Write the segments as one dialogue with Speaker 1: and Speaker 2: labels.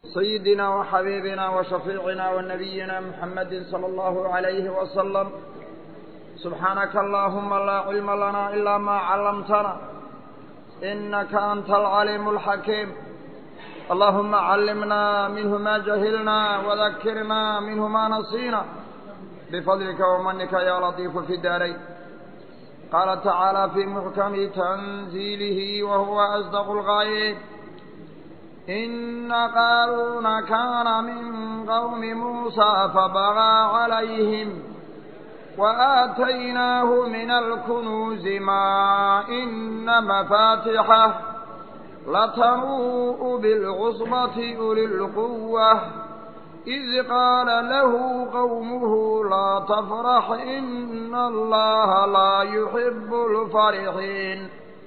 Speaker 1: سيدنا وحبيبنا وشفيعنا ونبينا محمد صلى الله عليه وسلم سبحانك اللهم لا علم لنا إلا ما علمتنا إنك أنت العليم الحكيم اللهم علمنا منه ما جهلنا وذكرنا منه ما نسينا بفضلك ومنك يا لطيف في الدارين قال تعالى في محكم تنزيله وهو أصدق الغايب إن قارون كان من قوم موسى فبغى عليهم وآتيناه من الكنوز ما إن مفاتحه لتنوء بالعصبة أولي القوة إذ قال له قومه لا تفرح إن الله لا يحب الفرحين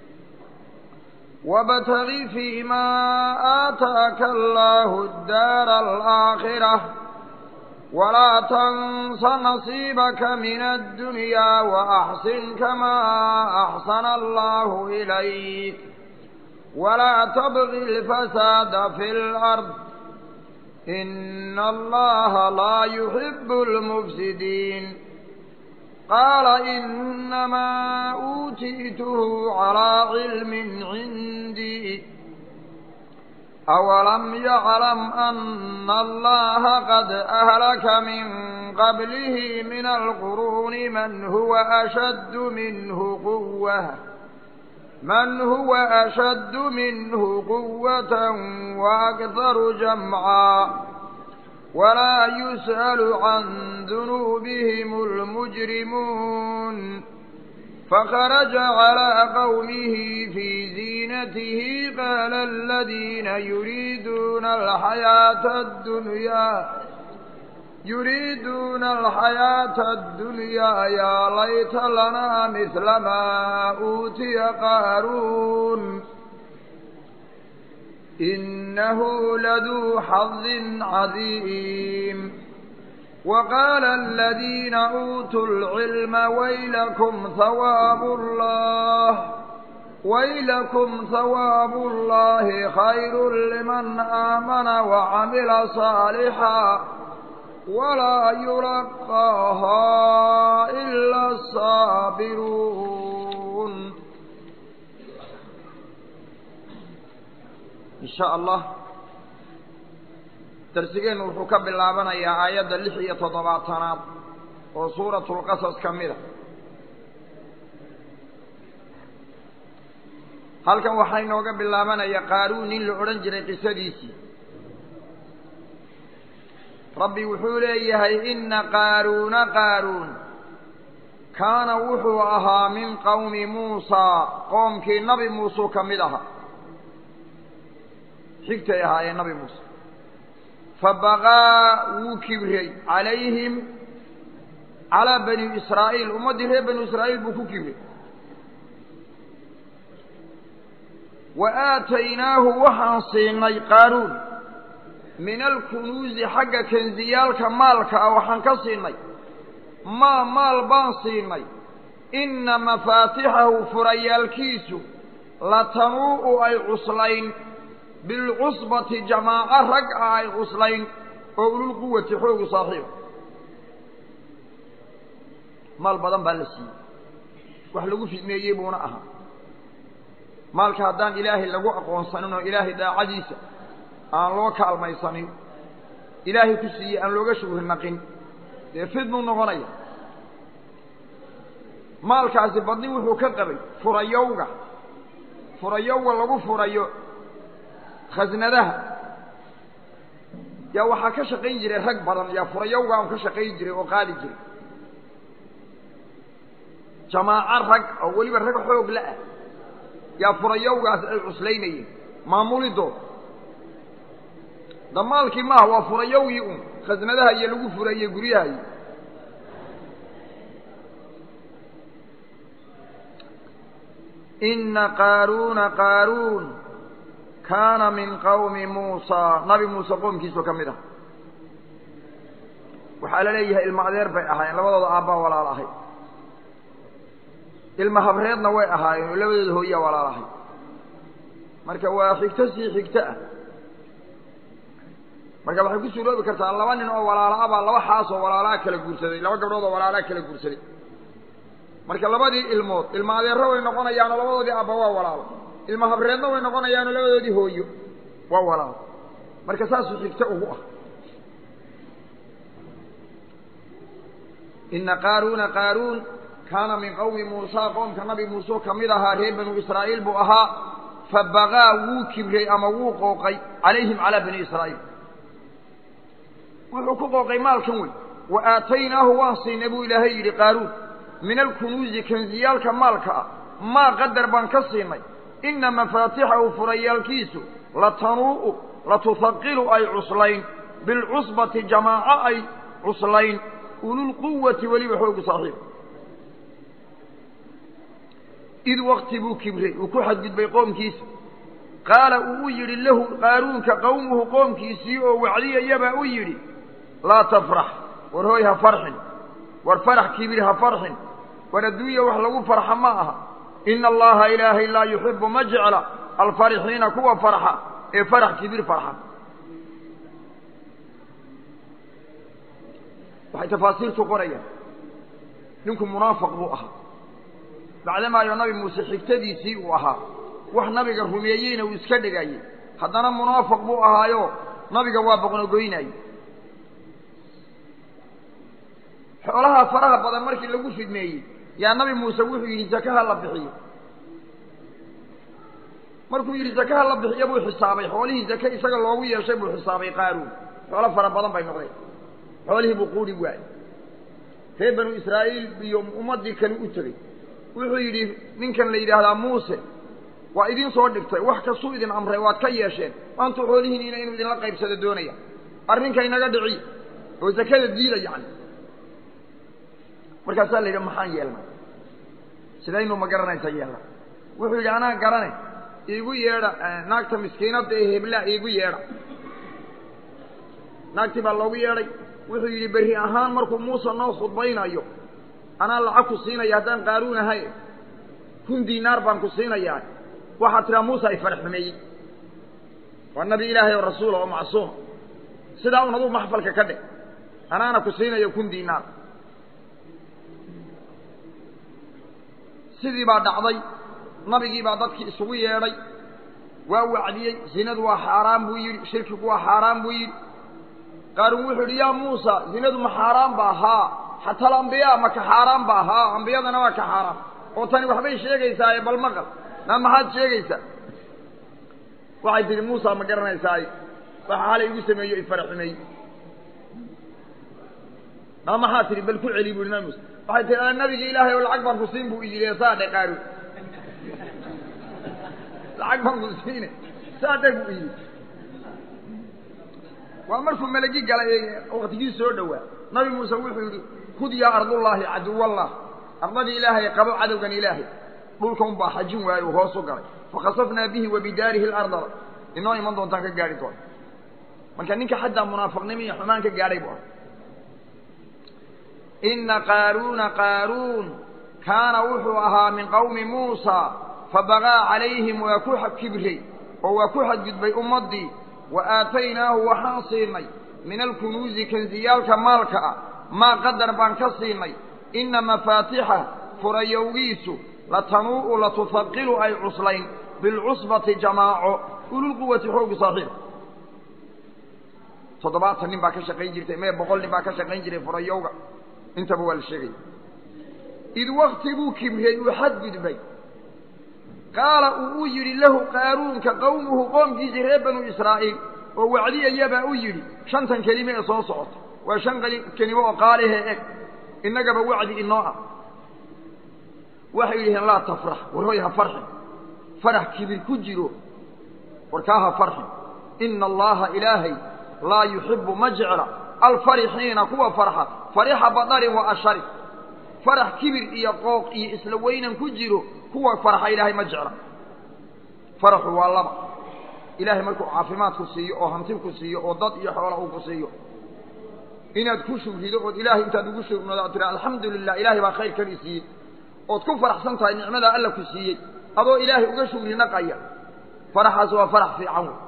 Speaker 1: وابتغ فيما آتاك الله الدار الآخرة ولا تنس نصيبك من الدنيا وأحسن كما أحسن الله إليك ولا تبغ الفساد في الأرض إن الله لا يحب المفسدين قال إنما أوتيته على علم عندي أولم يعلم أن الله قد أهلك من قبله من القرون من هو أشد منه قوة من هو أشد منه قوة وأكثر جمعا ولا يسأل عن ذنوبهم المجرمون فخرج على قومه في زينته قال الذين يريدون الحياة الدنيا يريدون الحياة الدنيا يا ليت لنا مثل ما أوتي قارون إنه لذو حظ عظيم وقال الذين أوتوا العلم ويلكم ثواب الله ويلكم ثواب الله خير لمن آمن وعمل صالحا ولا يلقاها إلا الصابرون إن شاء الله darsigeennu wuxuu ka bilaabanayaa aayadda lix iyo toddobaatanaad oo suuratulqasas ka mid a halkan waxaa inooga bilaabanaya qaaruun nin la odhan jiray qisadiisii rabbi wuxuu leeyahay inna qaaruuna qaaruun kaana wuxuu ahaa min qowmi muusaa qoomkii nabi muusuu ka mid ahaa xigtay ahaayeen nabi muuse fabaqaa wuu kibriyey calayhim calaa bani israa'iil ummaddii reer bani israa'iil buu ku kibriyey wa aataynaahu waxaan siinay qaaruun min alkunuusi xagga kensiyaalka maalka ah waxaan ka siinay maa maal baan siinay inna mafaatixahu furayaalkiisu latanuu'u ay cuslayn bilcusbati jamaaco rag ah ay cuslayn oo ululquwati xoogu saaxiiba maal badan baa la siiyey wax lagu fidmeeyey buuna ahaa maalka haddaan ilaahay lagu aqoonsanin oo ilaahay daacadiisa aan loo kaalmaysanin ilaahay ku siiyey aan looga shuhrinaqin dee fidnuu noqonaya maalkaasi badni wuxuu ka qabay furayowga furayowga lagu furayo khasnadaha yaa waxaa ka shaqayn jiray rag badan yaa furayowga aan ka shaqayn jiray oo qaadi jiray jamaaco rag oo weliba rag xoog la-ah yaa furayowgaas ay cuslaynayeen maamulidooda damaalkii maaha waa furayowgii un khasnadaha iyo lagu furayey guryaha iyo inna qaaruuna qaaruun kaana min qawmi muusaa nabi muuse qoomkiisoo ka mid ah waxaa la leeyahay ilma adeer bay ahaayeen labadooda aabbaa walaal ahay ilma habreedna way ahaayeen oo labadooda hooyaa walaal ahay marka waa xigto sii xigto ah marka waxay ku suuroobi kartaa laba nin oo walaala baa laba xaas oo walaalaa kala guursaday laba gabdhood oo walaalaa kala guursaday marka labadii ilmood ilma adeero way noqonayaanoo labadoodii abba waa walaalo ilma habreedna way noqonayaanoo labadoodii hooyo waa walaalo marka saasuu xigto ugu ah ina qaaruuna qaaruun kaana min qowmi muusaa qoomka nabi muuse ka mid ahaa reer banu israa'iil buu ahaa fabagaa wuu kibray ama wuu qooqay calayhim calaa bani israa'iil wuxuu ku qooqay maalkan wey wa aataynaahu waan siinay buu ilaahay yidhi qaaruun min alkunuusi kansiyaalka maalka ah maa qadar baan ka siinay ina mafaatixahu furayaalkiisu latanuu'u latuhaqilu ay cuslayn bilcusbati jamaaco ay cuslayn ululquwati weliba xoogu saaxiib id wakti buu kibray uu ku xadgudbay qoomkiisa qaala uu u yidhi lahu qaaruunka qowmuhu qoomkiisii oo wacdiyayabaa u yidhi laa tafrax war hooy ha farxin war farax kibir ha farxin war adduunya wax lagu farxa ma aha ina allaha ilaahay laa yuxibu ma jecla alfarixiina kuwa farxa ee farax kibir farxa waxay tafaasiirtu qorayaan ninku munaafiq buu ahaa bacdamaayo nabi muuse xigtadiisii uu ahaa wax nabiga rumeeyeyna uu iska dhigayey haddana munaafiq buu ahaayo nabiga waa boqnogoynayey xoolaha faraha badan markii lagu fidmeeyey yaa nabi muuse wuxuu yidhi zakaha la bixiyo markuu yidhi zakaha la bixiyo buu xisaabay xoolihii zake isaga loogu yeeshay buu xisaabay qaaruun xoolo fara badan bay noqdeen xoolihii buu quudhi waayey reer banu israa'iil iyo ummaddii kale u tegey wuxuu yidhi ninkan la yidhaahdaa muuse waa idin soo dhigtay wax kastuu idin amray waad ka yeesheen maantu xoolihiiniina inuu idinla qaybsado doonaya arrinka inaga dhiciy oo zakada diida yacni markaasaa la yidhi maxaan yeelnay sidaynu ma garanaysa yeelna wuxuu yidhi anaa garane iigu yeedha naagta miskiinadda ee heblaa iigu yeedha naagtii baa loogu yeedhay wuxuu yidhi berri ahaan markuu muuse noo khudbaynayo anaa lacag ku siinaya haddaan qaaruun ahay kun diinaar baan ku siinayaa waxaad tiraa muuse ay farax xumeeyey waa nabi ilaahay oo rasuula oo macsuuma sidaa un aduu maxfalka ka dhig anaana ku siinayo kun diinaar sidii baa dhacday nabigii baa dadkii isugu yeedhay waa wacdiyey zinadu waa xaaraan buu yidhi shirkigu waa xaaraan buu yidhi qaaruun wuxuu yidhi yaa muusa zinadu ma xaaraan ba haa xataa alambiyaa ma ka xaaraan ba haa ambiyadana waa ka xaaraan oo tani waxbay sheegaysaaye bal maqal maa maxaad sheegaysaa waxay tihi muusa ma garanaysaaye waxa xalay igu sameeyo ifara xumeeyey maa maxaa tihi bal ku celi bu nabi muuse waxay tihi a nabigi ilaahay oo lacag baan ku siin buu iyidhi saa dhe qaaruun lacag baan ku siine saa dhe buu iyidhi waa markuu melegi galay waktigii soo dhowaa nabi muuse wuxuu yidhi hud yaa ardullaahi caduwallah ardadii ilaahay qabo cadowgan ilaahay dhulka un baa xajin waaye uu hoos u galay fakhasafnaa bihi wa bidaarihi lardara inoo iman doontaan ka gaadhi doona marka ninka xaddaa munaafiqnimo iyo xumaan ka gaadhay bu ah ina qaaruuna qaaruun kaana wuxuu ahaa min qowmi muusa fabagaa calayhim waa ku kibray oo waa ku xadgudbay ummaddii wa aataynaahu waxaan siinay min alkunuusi kansiyaalka maalka ah maa qadar baan ka siinay ina mafaatixa furayowgiisu latanuu'u latuhaqilu ay cuslayn bilcusbati jamaaco ululquwati xoogu saaxiib toddobaatan nin baa ka shaqayn jirtay mee boqol nin baa ka shaqayn jiray furayowga intaba waa la sheegaya id wakti buu kibriyey uu xadgudbay qaala uu u yidhi lahu qaaruunka qowmuhu qoomkiisii reer banu israa'iil oo wacdiyayabaa u yidhi shantan kelime ee soo socota waa shan kelimo oo qaalihee eg innagaba wacdi inoo ah waxay yidhaheen laa tafrax war hoy ha farxin farax kibir ku jiro warkaa ha farxin ina allaha ilaahay laa yuxibu ma jecla alfarixiina kuwa farxa farixa badarin wa ashari farax kibir iyo qooq iyo isla weynan ku jiro kuwa farxa ilaahay ma jecla faraxu waa laba ilaahay markuu caafimaad ku siiyo oo hanti ku siiyo oo dad iyo xoola uu ku siiyo inaad ku shugrido ood ilaahay intaad ugu shugnoodo ad tira alxamdu lilah ilaahay baa khayrkan i siiyey ood ku faraxsan tahay nicmadaa alla ku siiyey adoo ilaahay uga shugri naqaya faraxaas waa farax fiican wey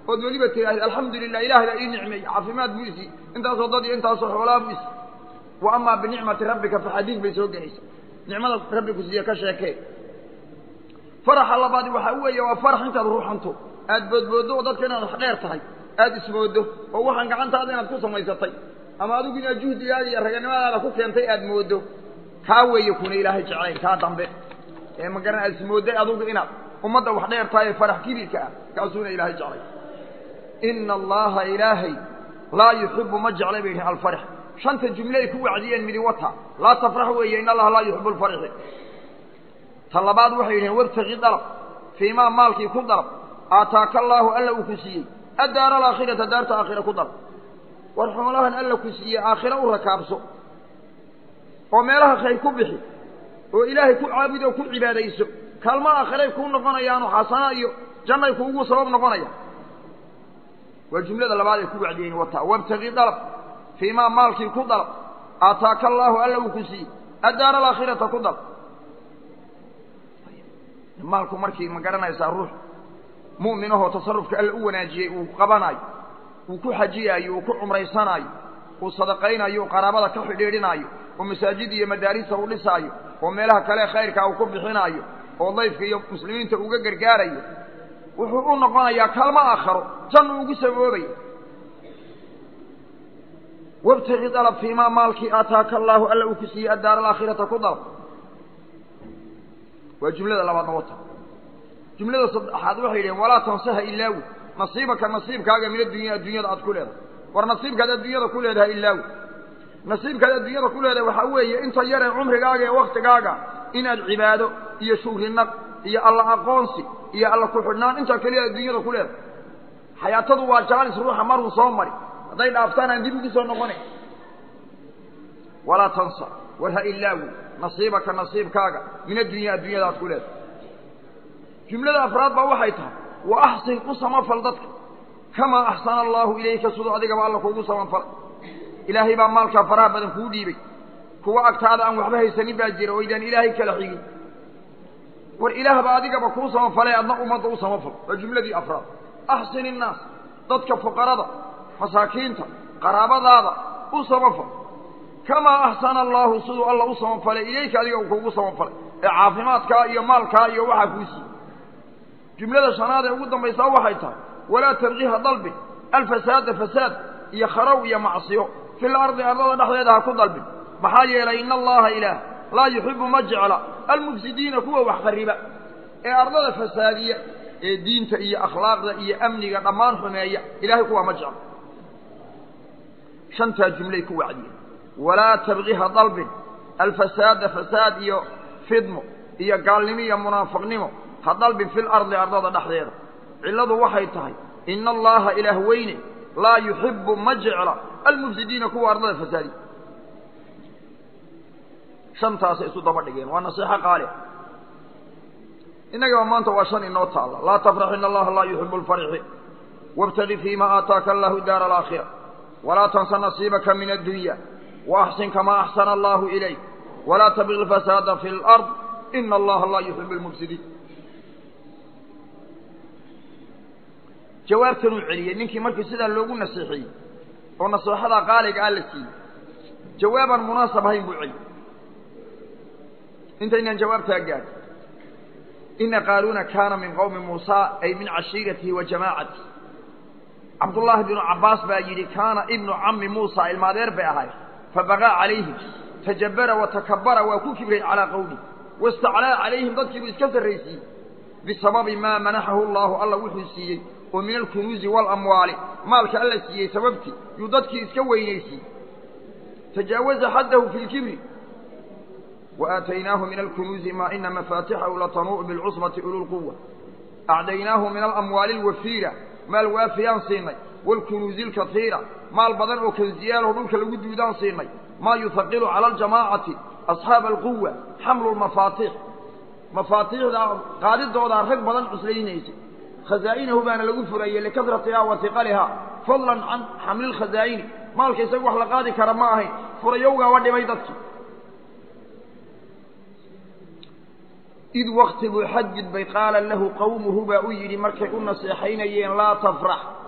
Speaker 1: ood weliba tidhaahid alxamdu lilah ilahay baa ii nicmeeyey caafimaad buu isii intaasoo dad iyo intaasoo xoolaa buu isii wa amaa binicmati rabbika fa xadiid bay soo gelaysa nicmada rabbi ku siiye ka sheekee faraxa labaadi waxaa weeye waa farax intaad ruuxanto aad boodbooddo oo dadka inaad wax dheer tahay aada ismooddo oo waxaan gacantaada inaad ku samaysatay ama adigu inaad juhdigaada iyo raganimadaada ku keentay aad mooddo kaa weeye kuna ilaahay jeclayn kaa dambe ee magaran aad ismoodday adugu inaad ummadda wax dheer tahay ee farax kibirka ah kaasuuna ilaahay jeclay ina allaha ilaahay laa yuxibu ma jeclay bay yihiin alfarx shanta jumle ay ku wacdiyeen midi wata laa tafrax weeye in allaha laa yuxibu alfarxi ta labaad waxay yidhaheen wabtagi dalab fii maa maalkii ku dalab aataaka allaahu alla uu ku siiyey addaara alaakhirata daarta aakhira ku dalab war xoolahan alla ku siiyey aakhira u rakaabso oo meelaha khayr ku bixi oo ilaahay ku caabud oo ku cibaadayso kaalmo aakhiray kuu noqonayaanoo xasana iyo jannay kuugu sabab noqonayaan waa jumlada labaad ay ku wacdiyeen wataa wabtagi dalab fii maa maalkii ku dalab aataaka allaahu alla uu ku siiyey addaara alaakhirata ku dalab maalku markii ma garanaysaa ruux mu'minahoo tasarufka alla u wanaajiyey uu qabanaayo uu ku xajiyaayo uu ku cumraysanaayo uu sadaqaynaayo uu qaraabada ka xidhiidhinaayo oo masaajid iyo madaarista uu dhisaayo oo meelaha kale khayrkaa uu ku bixinaayo oo dayfka iyo muslimiinta uga gargaarayo wuxuu u noqonayaa kaalmo aakharo jannu ugu saboobaya wabtagi dalab fii maa maalkii aataaka allaahu alla uu ku siiyey addaara alaakhirata ku dalab waa jumlada labaadna wata jumlada saddexaad waxay yidhaheen walaa tansaha ilaawi nasiibaka nasiibkaaga min addunya addunyada aad ku leedahay war nasiibkaad adduunyada ku leedahay ilaawi nasiibkaad adduunyada ku leedahay waxaa weeye inta yaree cumrigaaga ee waktigaaga inaad cibaado iyo shugrinaq iyo alla aqoonsi iyo alla ku-xidhnaan intaa keliya adduunyada ku leedahay xayaatadu waa jaalis ruuxa maruu soo mari hadday dhaaftaan aan dib ugu soo noqonayn walaa tansa war ha ilaawi nasiibaka nasiibkaaga min addunya adduunyada aad ku leedahay jumlada afraad baa waxay tahay wa axsin u samafal dadka kamaa axsana allaahu ilayka siduu adigaba alla kuugu samafalay ilaahay baa maalkaa faraha badan kuu dhiibay kuwa agtaada aan waxba haysanin baa jira oo idaan ilaahay kala xigin war ilaahba adigaba kuu samafalay adna ummadda u samafal waa jumladii afraad axsin innaas dadka fuqarada masaakiinta qaraabadaada u samafal kamaa axsana allaahu siduu alla u samafalay ilayka adiga uu kuugu samafalay ee caafimaadkaa iyo maalkaa iyo waxaa kuu siiyey jumlada shanaad ee ugu dambaysaa waxay tahay walaa tabqiha dalbin alfasaada fasaad iyo kharow iyo macsiyo fil ardi ardada dhexdeeda ha ku dalbin maxaa yeelay ina allaha ilaah laa yuxibu ma jecla almufsidiina kuwa wax khariba ee ardada fasaadiya ee diinta iyo akhlaaqda iyo amniga dhammaan xumeeya ilahay kuwaa ma jecla shantaa jumlay ku wacdiyeen walaa tabqiha dalbin alfasaada fasaad iyo fidmo iyo gaalnimo iyo munaafiqnimo ha dalbin fil ardi ardada dhexdeeda cilladu waxay tahay ina allaha ilaah weyne laa yuxibu ma jecla almufsidiina kuwa ardada fasaadiya shantaasay isu daba dhigeen waa nasiixo qaali innagaba maanta waa shan inoo taalla laa tafrax ina allaha laa yuxibu alfarixi wاbtagi fiima aataaka allahu daara alaakhira walaa tansa nasiibaka min addunya waaxsin kamaa axsana allahu ilayk walaa tabqi lfasaada fi lard ina allaha laa yuxibu lmufsidiin jawaabtanuu celiyey ninkii markii sidaa loogu nasiixiyey oo nasiixada qaaliga ah la siiyey jawaabaan munaasab ahayn buu celiyey intaynaan jawaabtaa gaadhin ina qaaluuna kaana min qowmi muusa ay min cashiiratihi wa jamaacatihi cabdullaahi binu cabbaas baa yidhi kaana ibnu cammi muusa ilmaadeer bay ahay fabaqaa calayhim tajabara wa takabara waa ku kibray calaa qowmi wastaclaa calayhim dadkiibuu iska sarraysiiyey bisababi maa manaxahu allaahu alla wuxuu siiyey oo min alkunuuzi waalamwaali maalka alla siiyey sababtii yuu dadkii iska weynaysiiyey tajaawaza xaddahu fi lkibri وآتيناه من الكنوز ما إن مفاتحه لتنوء بالعصبة أولو القوة أعديناه من الأموال الوفيرة ما الوافيان صيني والكنوز الكثيرة ما البدن وكنزيال ودولك الودودان صيني ما يثقل على الجماعة أصحاب القوة حمل المفاتيح مفاتيح قادد دودا رق بدن عسلينيسي خزائنه بان لغفرية لكثرتها وثقلها فضلا عن حمل الخزائن مالك يسوح لقادي كرماهي فريوغا ودي ميدتك id wakti buu xajid bay qaala lahu qowmuhu baa u yidhi markay u naseexaynayeen laa tafrax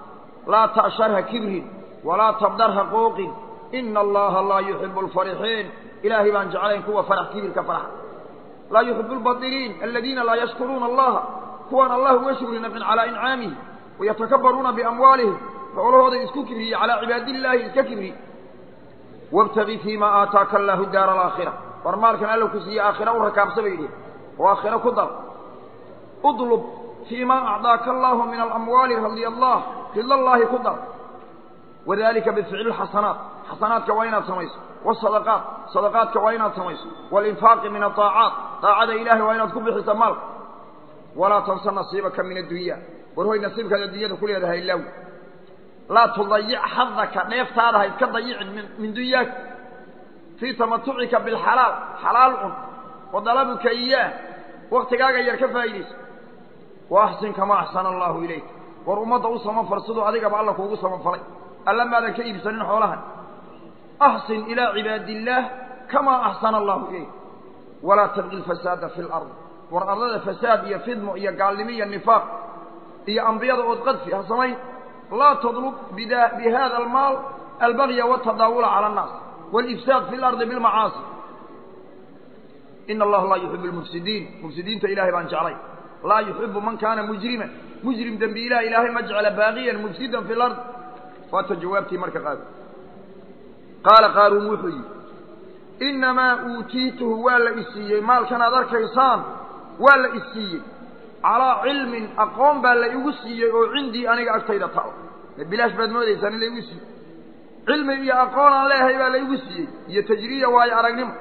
Speaker 1: laa ta'shar ha kibrin walaa tabdar ha qooqin ina allaha laa yuxibu alfarixiin ilaahay baan jeclayn kuwa farax kibirka farxa laa yuxibu albadiliin aladiina laa yashkuruuna allaha kuwaan allah uga shugri naqin calaa incaamihi wayatakabaruuna biamwaalihim xoolahooday isku kibriye calaa cibaadillaahi iska kibri wabtagi fiima aataaka allaahu daara alaakhira war maalkan alla ku siiye aakhira u rakaabsa bay yidhi oo aakhira ku dar udlub fiima acdaaka allaahu min alamwaali radi allah rida allaahi ku dar wadalika bificli lxasanaat xasanaadka waa inaad samayso wasadaqaat sadaqaadka waa inaad samayso walinfaaqi min aaacaat daacada ilahay waa inaad ku bixisa maalka walaa tansa nasiibaka min addunya war hoy nasiibkaad addunyada ku leedahay law laa tudayic xadaka dheeftaada ha iska dayicin min dunyaaka fii tamatucika bilxalaal xalaal cun wa dalabuka iyaah waktigaaga yar ka faa'idayso wa axsin kamaa axsana allaahu ilayk war ummadda u samafal siduu adigaba alla kuugu samafalay alla maadan ka iibsanin xoolahan axsin ilaa cibaadi illaah kamaa axsana allahu ilayk walaa tabqi lfasaada fi lard war ardada fasaad iyo fidmo iyo gaalnimo iyo nifaaq iyo ambiyada ood qadfi ha samayn laa tadlub bihada almaal albagya wاtadaawula calى الnaas wاlifsaad fi اlardi biاlmacaasi ina allaha laa yuxibu lmufsidiin mufsidiinta ilahay baan jeclay laa yuxibu man kaana mujrima mujrim dembi ilah ilaahay ma jecla baaqiyan mufsidan fi lard waata jawaabtii marka qaad qaala qaaruun wuxuu yidhi inamaa uutiituhu waa la isiiyey maalkan aad arkaysaan waa la isiiyey calaa cilmin aqoon baa la igu siiyey oo cindii aniga agtayda taal bilaash baad moodaysaan in la igu siiyey cilmi iyo aqoon aan leehay baa la igu siiyey iyo tajriya waayo aragnimo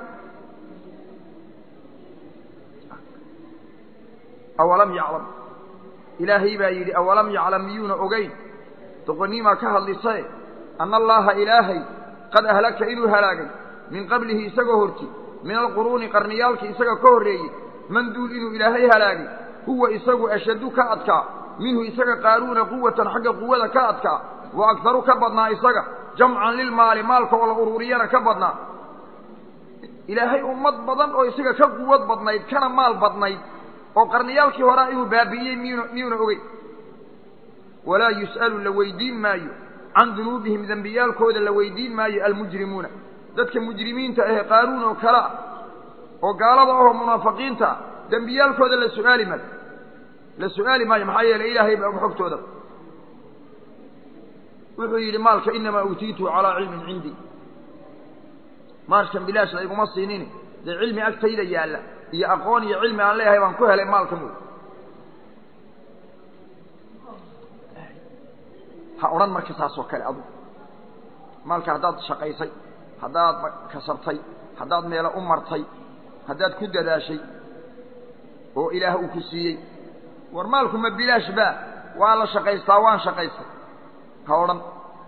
Speaker 1: awalam yaclam ilaahay baa yidhi awalam yaclam miyuuna ogeyn doqoniimaa ka hadlisae anna allaaha ilaahay qad ahlaka inuu halaagay min qablihi isagoo horti min alquruuni qarniyaalkii isaga ka horreeyey man duul inuu ilaahay halaagay huwa isagu ashaddu ka adkaa minhu isaga qaaruuna quwatan xagga quwada ka adkaa wa agharu ka badnaa isaga jamcan lilmaali maalka oo la ururiyana ka badnaa ilaahay ummad badan oo isaga ka quwad badnayd kana maal badnayd oo qarniyaalkii horaa inuu baabi'iyey miyuna miyuuna ogey walaa yus'alu la weydiin maayo can dunuubihim dembiyaalkooda la weydiin maayo almujrimuuna dadka mujrimiinta ahee qaaruun oo kale ah oo gaalada ahoo munaafiqiinta ah dembiyaalkooda la su'aali maayo la su'aali maayo maxaa yeelay ilaahay baa og xogtooda wuxuu yidhi maalka inamaa uutiituhu calaa cilmin cindii maalkan bilaash layguma siinin dee cilmi agtayda yaalla iyo aqoon iyo cilmi aan leeyahay baan ku helay maalkan wey ha odhan marka saasoo kale adu maalka haddaad shaqaysay haddaad kasabtay haddaad meelo u martay haddaad ku dadaashay oo ilaah uu ku siiyey war maalku ma bilaash baa waa la shaqaystaa waan shaqaystay ha odhan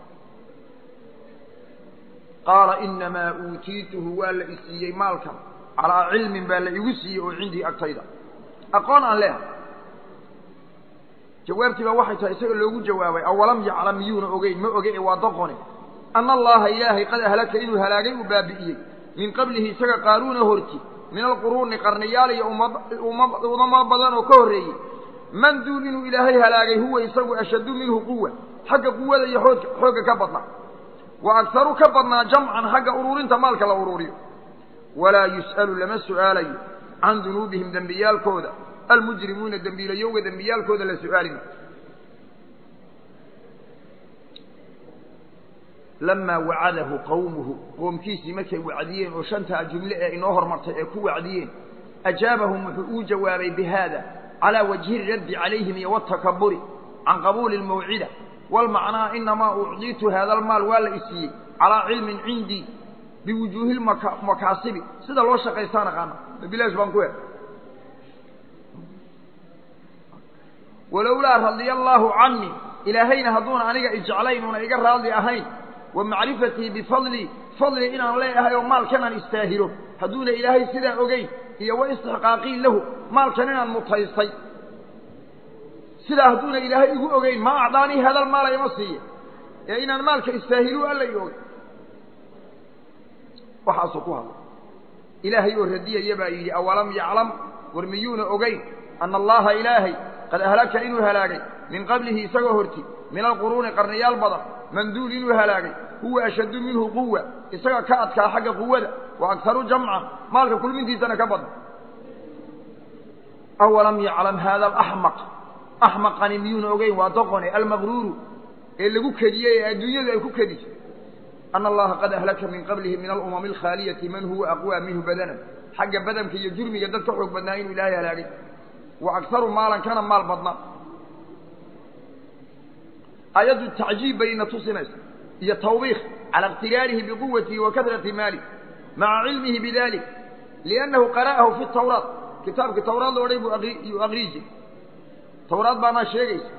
Speaker 1: qaala inamaa uutiituhu waa la isiiyey maalkan calaa cilmin baa la igu siiyey oo cindii agtayda aqoon aan leehay jawaabtii baa waxay tahay isaga loogu jawaabay awalam yaclam miyuuna ogeyn ma oge waa doqone ana allaha ilaahay qad ahlaka inuu halaagay uu baabi'iyey min qablihi isaga qaaruuna horti min alquruuni qarniyaal iyo ummado badan oo ka horreeyey man duul inuu ilaahay halaagay huwa isagu ashaddu minhu quwa xagga quwada iyo oog xoogga ka badnaa wa agharu ka badnaa jamcan xagga ururinta maalka la ururiyo walaa yus'alu lama su'aalayo can dunuubihim dembiyaalkooda almujrimuuna dembiilayowga dembiyaalkooda la su'aali maayo lamaa wacadahu qawmuhu qoomkiisii markay wacdiyeen oo shantaa jumle ee inoo hormartay ee ku wacdiyeen ajaabahum wuxuu uu jawaabay bihaada calaa wajhi raddi calayhim iyo watakaburi can qabuuli lmawcida walmacnaa inamaa ucdiitu haada almaal waa la isiiyey calaa cilmin cindii biwujuuhi lmakaasibi sida loo shaqaystaan aqaana bilaash baan ku he walowlaa radia allaahu canii ilaahayna hadduuna aniga ijeclayn uuna iga raadli ahayn wa macrifatii bifadlii fadli inaan leeyahay oo maalkanaan istaahilo hadduuna ilaahay sidaa ogeyn iyo wa istixqaaqii lahu maalkan inaan mutaystay sidaa hadduuna ilaahay igu ogeyn ma acdaanii hadal maala ima siiye ee inaan maalka istaahilu alla i ogey waxaasuu ku hadlay ilaahay oo radiyaya baa yidhi awalam yaclam war miyuuna ogeyn ana allaha ilaahay qad ahlaka inuu halaagay min qablihi isagoo horti min alquruuni qarniyaal badan manduul inuu halaagay huwa ashaddu minhu quwa isaga ka adkaa xagga quwada wa akharu jamcan maalka kulmintiisana ka badan awalam yaclam haada alaxmaq axmaqani miyuuna ogeyn waa doqone almaqruuru ee lagu kediyey ee adduunyadu ay ku kediso ana allaha qad ahlaka min qablihi min alumami alkhaaliyati man huwa aqwa minhu badanan xagga badanka iyo jurmiga dad ka xoog badnaa inuu ilaahay halaagay wa akharu maalan kana maal badna ayaddu tacjiib bay ina tusinaysa iyo tawbiikh cala iqtiraarihi biquwatihi wa kahrati maalih maca cilmihi bidalik liannahu qara'ahu fi tawraat kitaabkii tawraad la odhay buu yuu aqrii jiray tawraad baanaa sheegaysa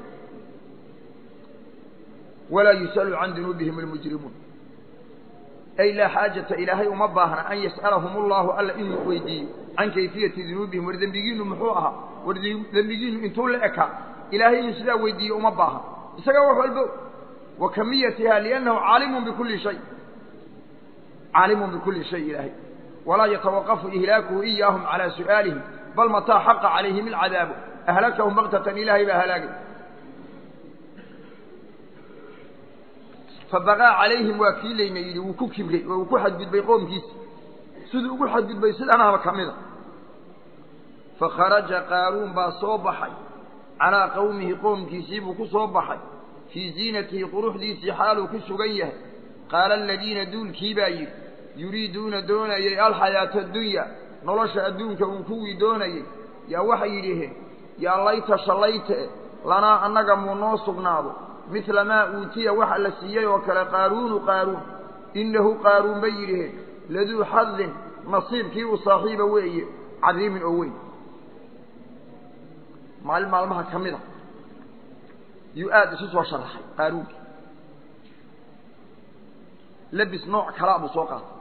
Speaker 1: walaa yus'alu can dunuubihim almujrimuun ay laa xaajata ilaahay uma baahna an yas'alahum allahu alla inuu weydiiyo can kayfiyati dunuubihim war dembigiinu muxuu ahaa war dembigiinu intuu la ekaa ilaahay inuu sidaa weydiiyo uma baahan isaga wax walbo wa kamiyatiha liannahu caalimun bikulli shay caalimun bikulli shay ilaahay walaa yatawaqafu ihlaakuhu iyaahum calaa su'aalihim bal mataa xaqa calayhim alcadaabu ahlakahum baktatan ilaahay baa halaagay fabaqaa calayhim waa kii layna yidhi wuu ku kibray oo uu ku xadgudbay qoomkiisa siduu ugu xadgudbay sidanaba ka mida fakharaja qaaruun baa soo baxay calaa qowmihi qoomkiisii buu ku soo baxay fii ziinatihi quruxdiisii xaaluu ku sugan yahay qaala aladiina duulkii baa yidhi yuriiduuna doonayay alxayaata addunya nolosha adduunka uun kuwii doonayay yaa waxay yidhiheen yaa layta shallayte lanaa annaga muu noo sugnaado midla maa uutiya waxa la siiyey oo kale qaaruunu qaaruun innahu qaaruun bay yidhiheen laduu xadin nasiibkii u saaxiiba weeye cadiimin oo weyn maalin maalmaha ka mid a yuu aada isu soo sharaxay qaaruunkii labis nooc kalaa buu soo qaatay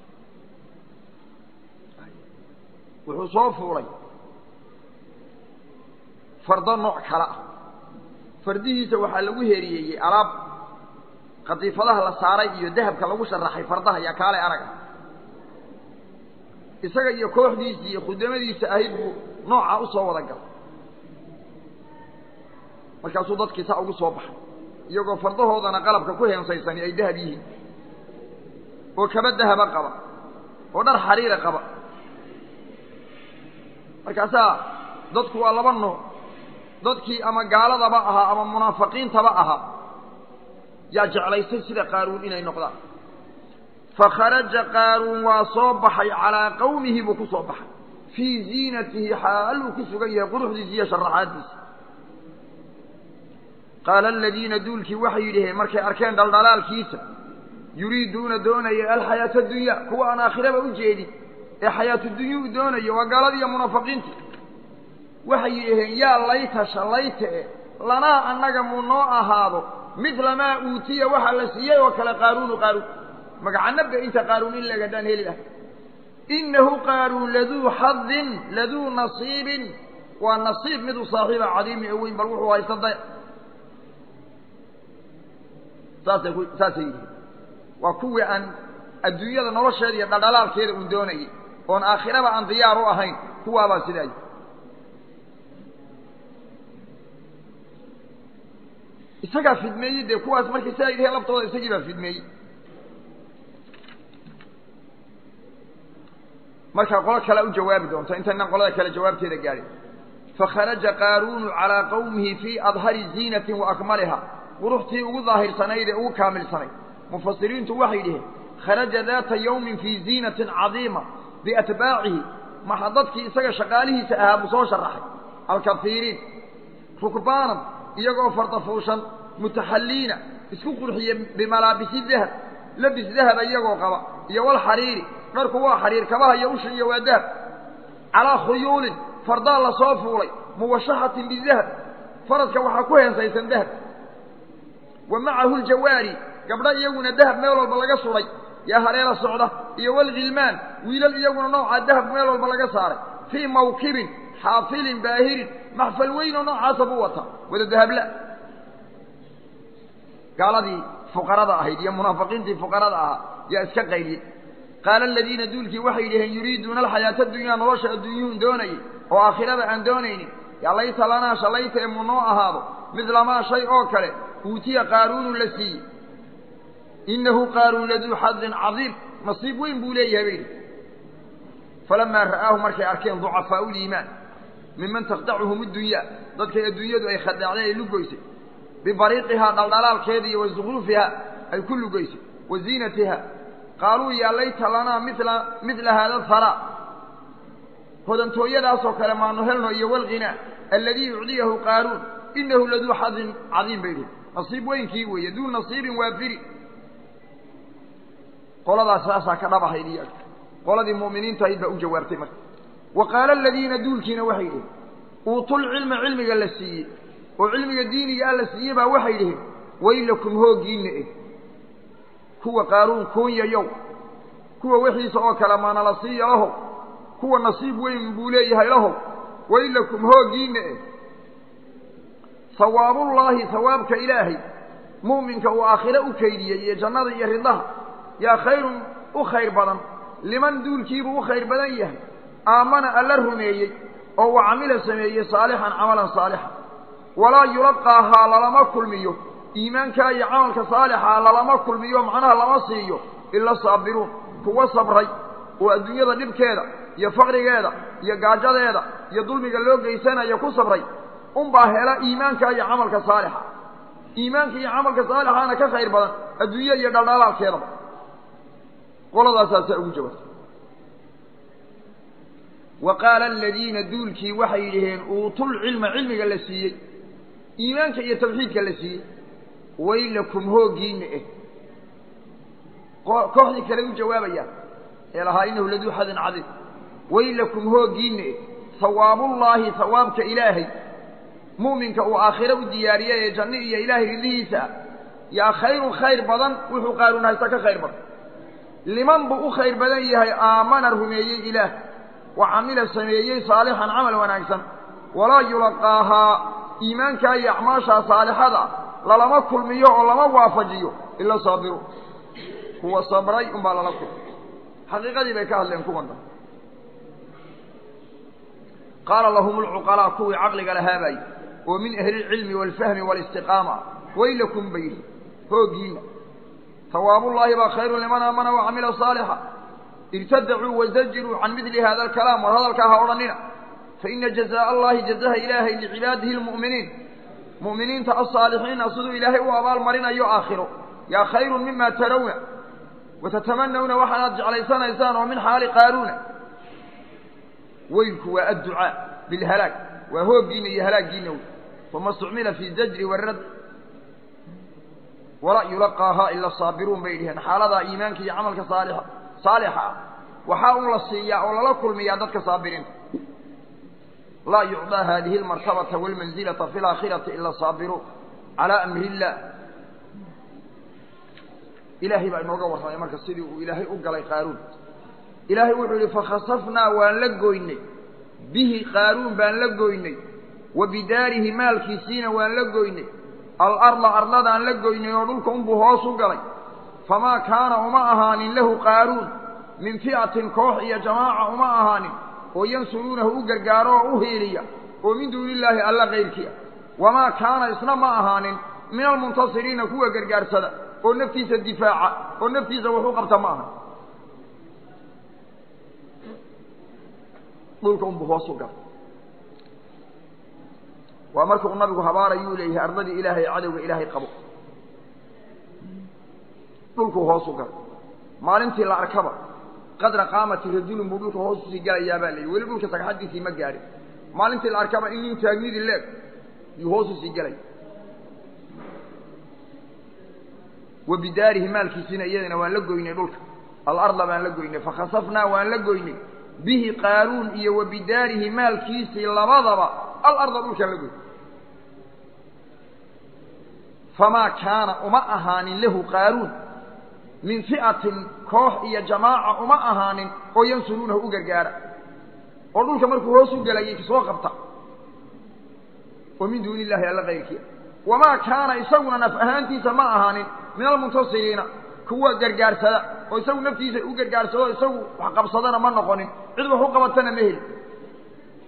Speaker 1: wuxuu soo fuulay fardo nooc kale ah fardihiisa waxaa lagu heriyeeyey alaab qadiifadaha la saaray iyo dahabka lagu sharaxay fardaha yaa kaale araga isaga iyo kooxdiisii iyo khudamadiisa ahayd buu noocaa u soo wada galay markaasuu dadkii saa ugu soo baxay iyagoo fardahoodana qalabka ku heensaysani ay dahab yihiin oo kaba dahaba qaba oo dhar xariira qaba markaasaa dadku waa laba nooc dadkii ama gaaladaba ahaa ama munaafiqiintaba ahaa yaa jeclaysay sida qaaruun inay noqdaan fakharaja qaaruun waa soo baxay calaa qowmihi buu ku soo baxay fii ziinatihi xaal uu ku sugan yahay quruxdiisa iyo sharaxaaddiisa qaala aladiina duulkii waxay yidhaheen markay arkeen dhaldhalaalkiisa yuriiduuna doonaya alxayaata addunya kuwa aan aakhiraba u jeedin ee xayaatu dunya u doonayo waa gaalada iyo munaafiqiinta waxay yidhaheen yaa layta shallayta e lanaa annaga muu noo ahaado midla maa uutiya waxa la siiyey oo kale qaaruunu qaaruun magacanabba inta qaaruun in lagadaan heli laha innahu qaaruun laduu xadin laduu nasiibin waa nasiib miduu saaxiiba cadiimi oo weyn bal wuxuu haysta daya saasay ku saasay yihiin waa kuwii aan adduunyada nolosheeda iyo dhaldhalaalkeeda uun doonayay oon aakhiraba aan diyaar u ahayn kuwaabaa sidaa yihi isagaa fidmeeyey dee kuwaas markay sidaa yidhaheen laftooda isagii baa fidmeeyey markaa qolo kalea u jawaabi doonta intaynan qolada kale jawaabteeda gaadhin fakharaja qaaruunu calaa qowmihi fii adhari ziinatin wa akmaliha quruxtii ugu daahirsanayd ee ugu kaamilsanayd mufasiriintu waxay dhiheen kharaja daata yawmin fii ziinatin cadiima biatbaacihi maxa dadkii isaga shaqaalihiisa ahaa buu soo sharaxay alkafiiriin rukbaanan iyagoo fardafuushan mutaxalliina isku qurxiye bimalaabisi dahab labis dahaba iyagoo qaba iyo walxariiri dharku waa xariir kabaha iyo usha iyo waa dahab calaa khuyuulin fardaa la soo fuulay muwashaxatin bidahab faraska waxaa ku heensaysan dahab wa macahu ljawaari gabdho iyaguna dahab meel walba laga suray yaa hareera socda iyo walghilmaan wiilal iyaguna noocaa dahab meel walba laga saaray fii mawkibin xaafilin baahirin maxfal weyn oo noocaasa buu wataa wada dahabla gaaladii fuqarada ahayd iyo munaafiqiintii fuqarada ahaa yaa iska qayliyey qaala aladiina duulkii waxay yidhaheen yuriiduuna alxayaata adunyaa nolosha adduunyuhun doonayay oo aakhirada aan doonaynin yaa layta lanaa shalayta ee mu noo ahaado midlamaa shay oo kale uutiya qaaruunu la siiyey innahu qaaruun laduu xadin cadiim nasiib weyn buu leeyahay bay idhi falamaa ra'aahu markay arkeen ducafaau liimaan miman takhdacuhum adunyaa dadkay adduunyadu ay khadaacday ay lugoysay bibariiqihaa dhaldhalaalkeeda iyo wa zukhruufihaa ay ku lugaysay wa ziinatiha qaaluu yaa layta lanaa mila midla haada haraa hodantooyadaasoo kale maanu helno iyo walghinaa alladii yucdiyahu qaaruun inahu laduu xadin cadiim bay idhi nasiib weynkii weeye duu nasiibin waafiri qoladaas saasaa ka dhabahayd iyaga qoladii mu'miniinta ahayd baa u jawaabtay marka wa qaala aladiina duulkiina waxay dhiheen uutulcilma cilmiga la siiyey oo cilmiga diiniga ah la siiyey baa waxay dhiheen waylakum hooggiinna eh kuwa qaaruun kuunyayow kuwa wixiisa oo kale maana la siiya lahow kuwa nasiib weyn buu leeyahay lahow waylakum hooggiinna eh hawaabullaahi hawaabka ilaahay mu'minka uu aakhire u kaydiyey iyo jannada iyo ridaha yaa khayrun u khayr badan liman duulkiibuu u khayr badan yahay aamana alla rumeeyey oo wa camila sameeyey saalixan camalan saalixa walaa yulaqaahaa lalama kulmiyo iimaankaa iyo camalka saalixaa lalama kulmiyo macnaha lama siiyo ila saabiruun kuwa sabray oo adduunyada dhibkeeda iyo faqrigeeda iyo gaajadeeda iyo dulmiga loo geysanayo ku sabray unbaa hela iimaanka iyo camalka saalixa iimaanka iyo camalka saalixaana ka khayr badan adduunye iyo dhaldhalaalkeedaba qoladaasaasa ugu jawaabtay wa qaala aladiina duulkii waxay yidhaheen uutulcilma cilmiga la siiyey iimaanka iyo tawxiidka la siiyey waylakum hooggiinna eh kooxdii kale u jawaabayaan ee lahaa inahu laduu xadin cadiim waylakum hooggiinna eh hawaabullaahi hawaabka ilaahay mu'minka uu aakhire u diyaariyey ee janno iyo ilaahay ridihiisa ah yaa khayrun khayr badan wuxuu qaaruun haysta ka khayr badan liman buu u khayr badan yahay aamana rumeeyey ilaah wa camila sameeyey saalixan camal wanaagsan walaa yulaqaahaa iimaankaa iyo acmaashaa saalixada lalama kulmiyo oo lama waafajiyo ila saabiru kuwa sabray unbaa lala kulmi xaqiiqadii bay ka hadleen kuwan dhan qaala lahum alcuqalaa kuwii caqliga lahaabay oo min ahli ilcilmi waalfahmi waalistiqaama waylakum bay yidhi hooggiina hawaabullaahi baa khayrun liman aamana wa camila saalixa irtadacuu wazajiruu can midli hada alkalaam war hadalkaa ha odhanina faina jazaaء allahi jazaha ilaahay licibaadihi lmu'miniin mu'miniinta alsaalixiina siduu ilaahay u abaalmarinayo aakhiro yaa khayrun mima tarawna watatamanawna waxaanaad jeclaysanaysaan oo min xaali qaaruuna weylku waa adducaa bilhalaag waa hooggiina iyo halaaggiina wey wama istucmila fi zajri warad walaa yulaqaahaa ila saabiruun bay dhiheen xaaladaa iimaanka iyo camalka saalixa saalixa ah waxaa un la siiyaa oo lala kulmiyaa dadka saabiriinta laa yucdaa hadihi almartabata waalmanzilata fi alaakhirati ila saabiruun calaa amri illah ilaahay baa inooga warramay marka sidii uu ilaahay u galay qaaruun ilaahay wuxuu yihi fakhasafnaa waan la goynay bihi qaaruun baan la goynay wa bidaarihi maalkiisiina waan la goynay alarda ardadaan la goynay oo dhulka unbuu hoos u galay famaa kaana uma ahaanin lahu qaaruun min fi'atin koox iyo jamaaca uma ahaanin oo yansuruunahu u gargaaro oo u hiiliya oo min duuni illaahi alla kayrkii ah wamaa kaana isna ma ahaanin min almuntasiriina kuwa gargaarsada oo naftiisa difaaca oo naftiisa wax u qabta ma aha dhulka unbuu hoos u galay waa markuu nabigu habaarayuu leeyahay ardadii ilaahay cadowga ilaahay qabo dhulkuu hoos u galay maalintii la arkaba qadra qaamati rajulin buu dhulka hoos usii galayaa baa layihi weli dhulka sagxadiisii ma gaadhin maalintii la arkaba in nin taagnidii leeg yuu hoos usii gelaya wa bidaarihi maalkiisiina iyadana waan la goynay dhulka alarda baan la goynay fakhasafnaa waan la goynay bihi qaaruun iyo wa bidaarihi maalkiisii labadaba alarda dhulkaan la goynay famaa kaana uma ahaanin lahu qaaruun min fi'atin koox iyo jamaaca uma ahaanin oo yansuruunahu u gargaara oo dhulka markuu hoos u gelayay kasoo qabta oo min duuni illahi alla kayrkiia wamaa kaana isaguna naf ahaantiisa ma ahaanin min almuntasiriina kuwa gargaarsada oo isagu naftiisa u gargaarsado isagu wax qabsadana ma noqonin cid wax u qabatana ma heli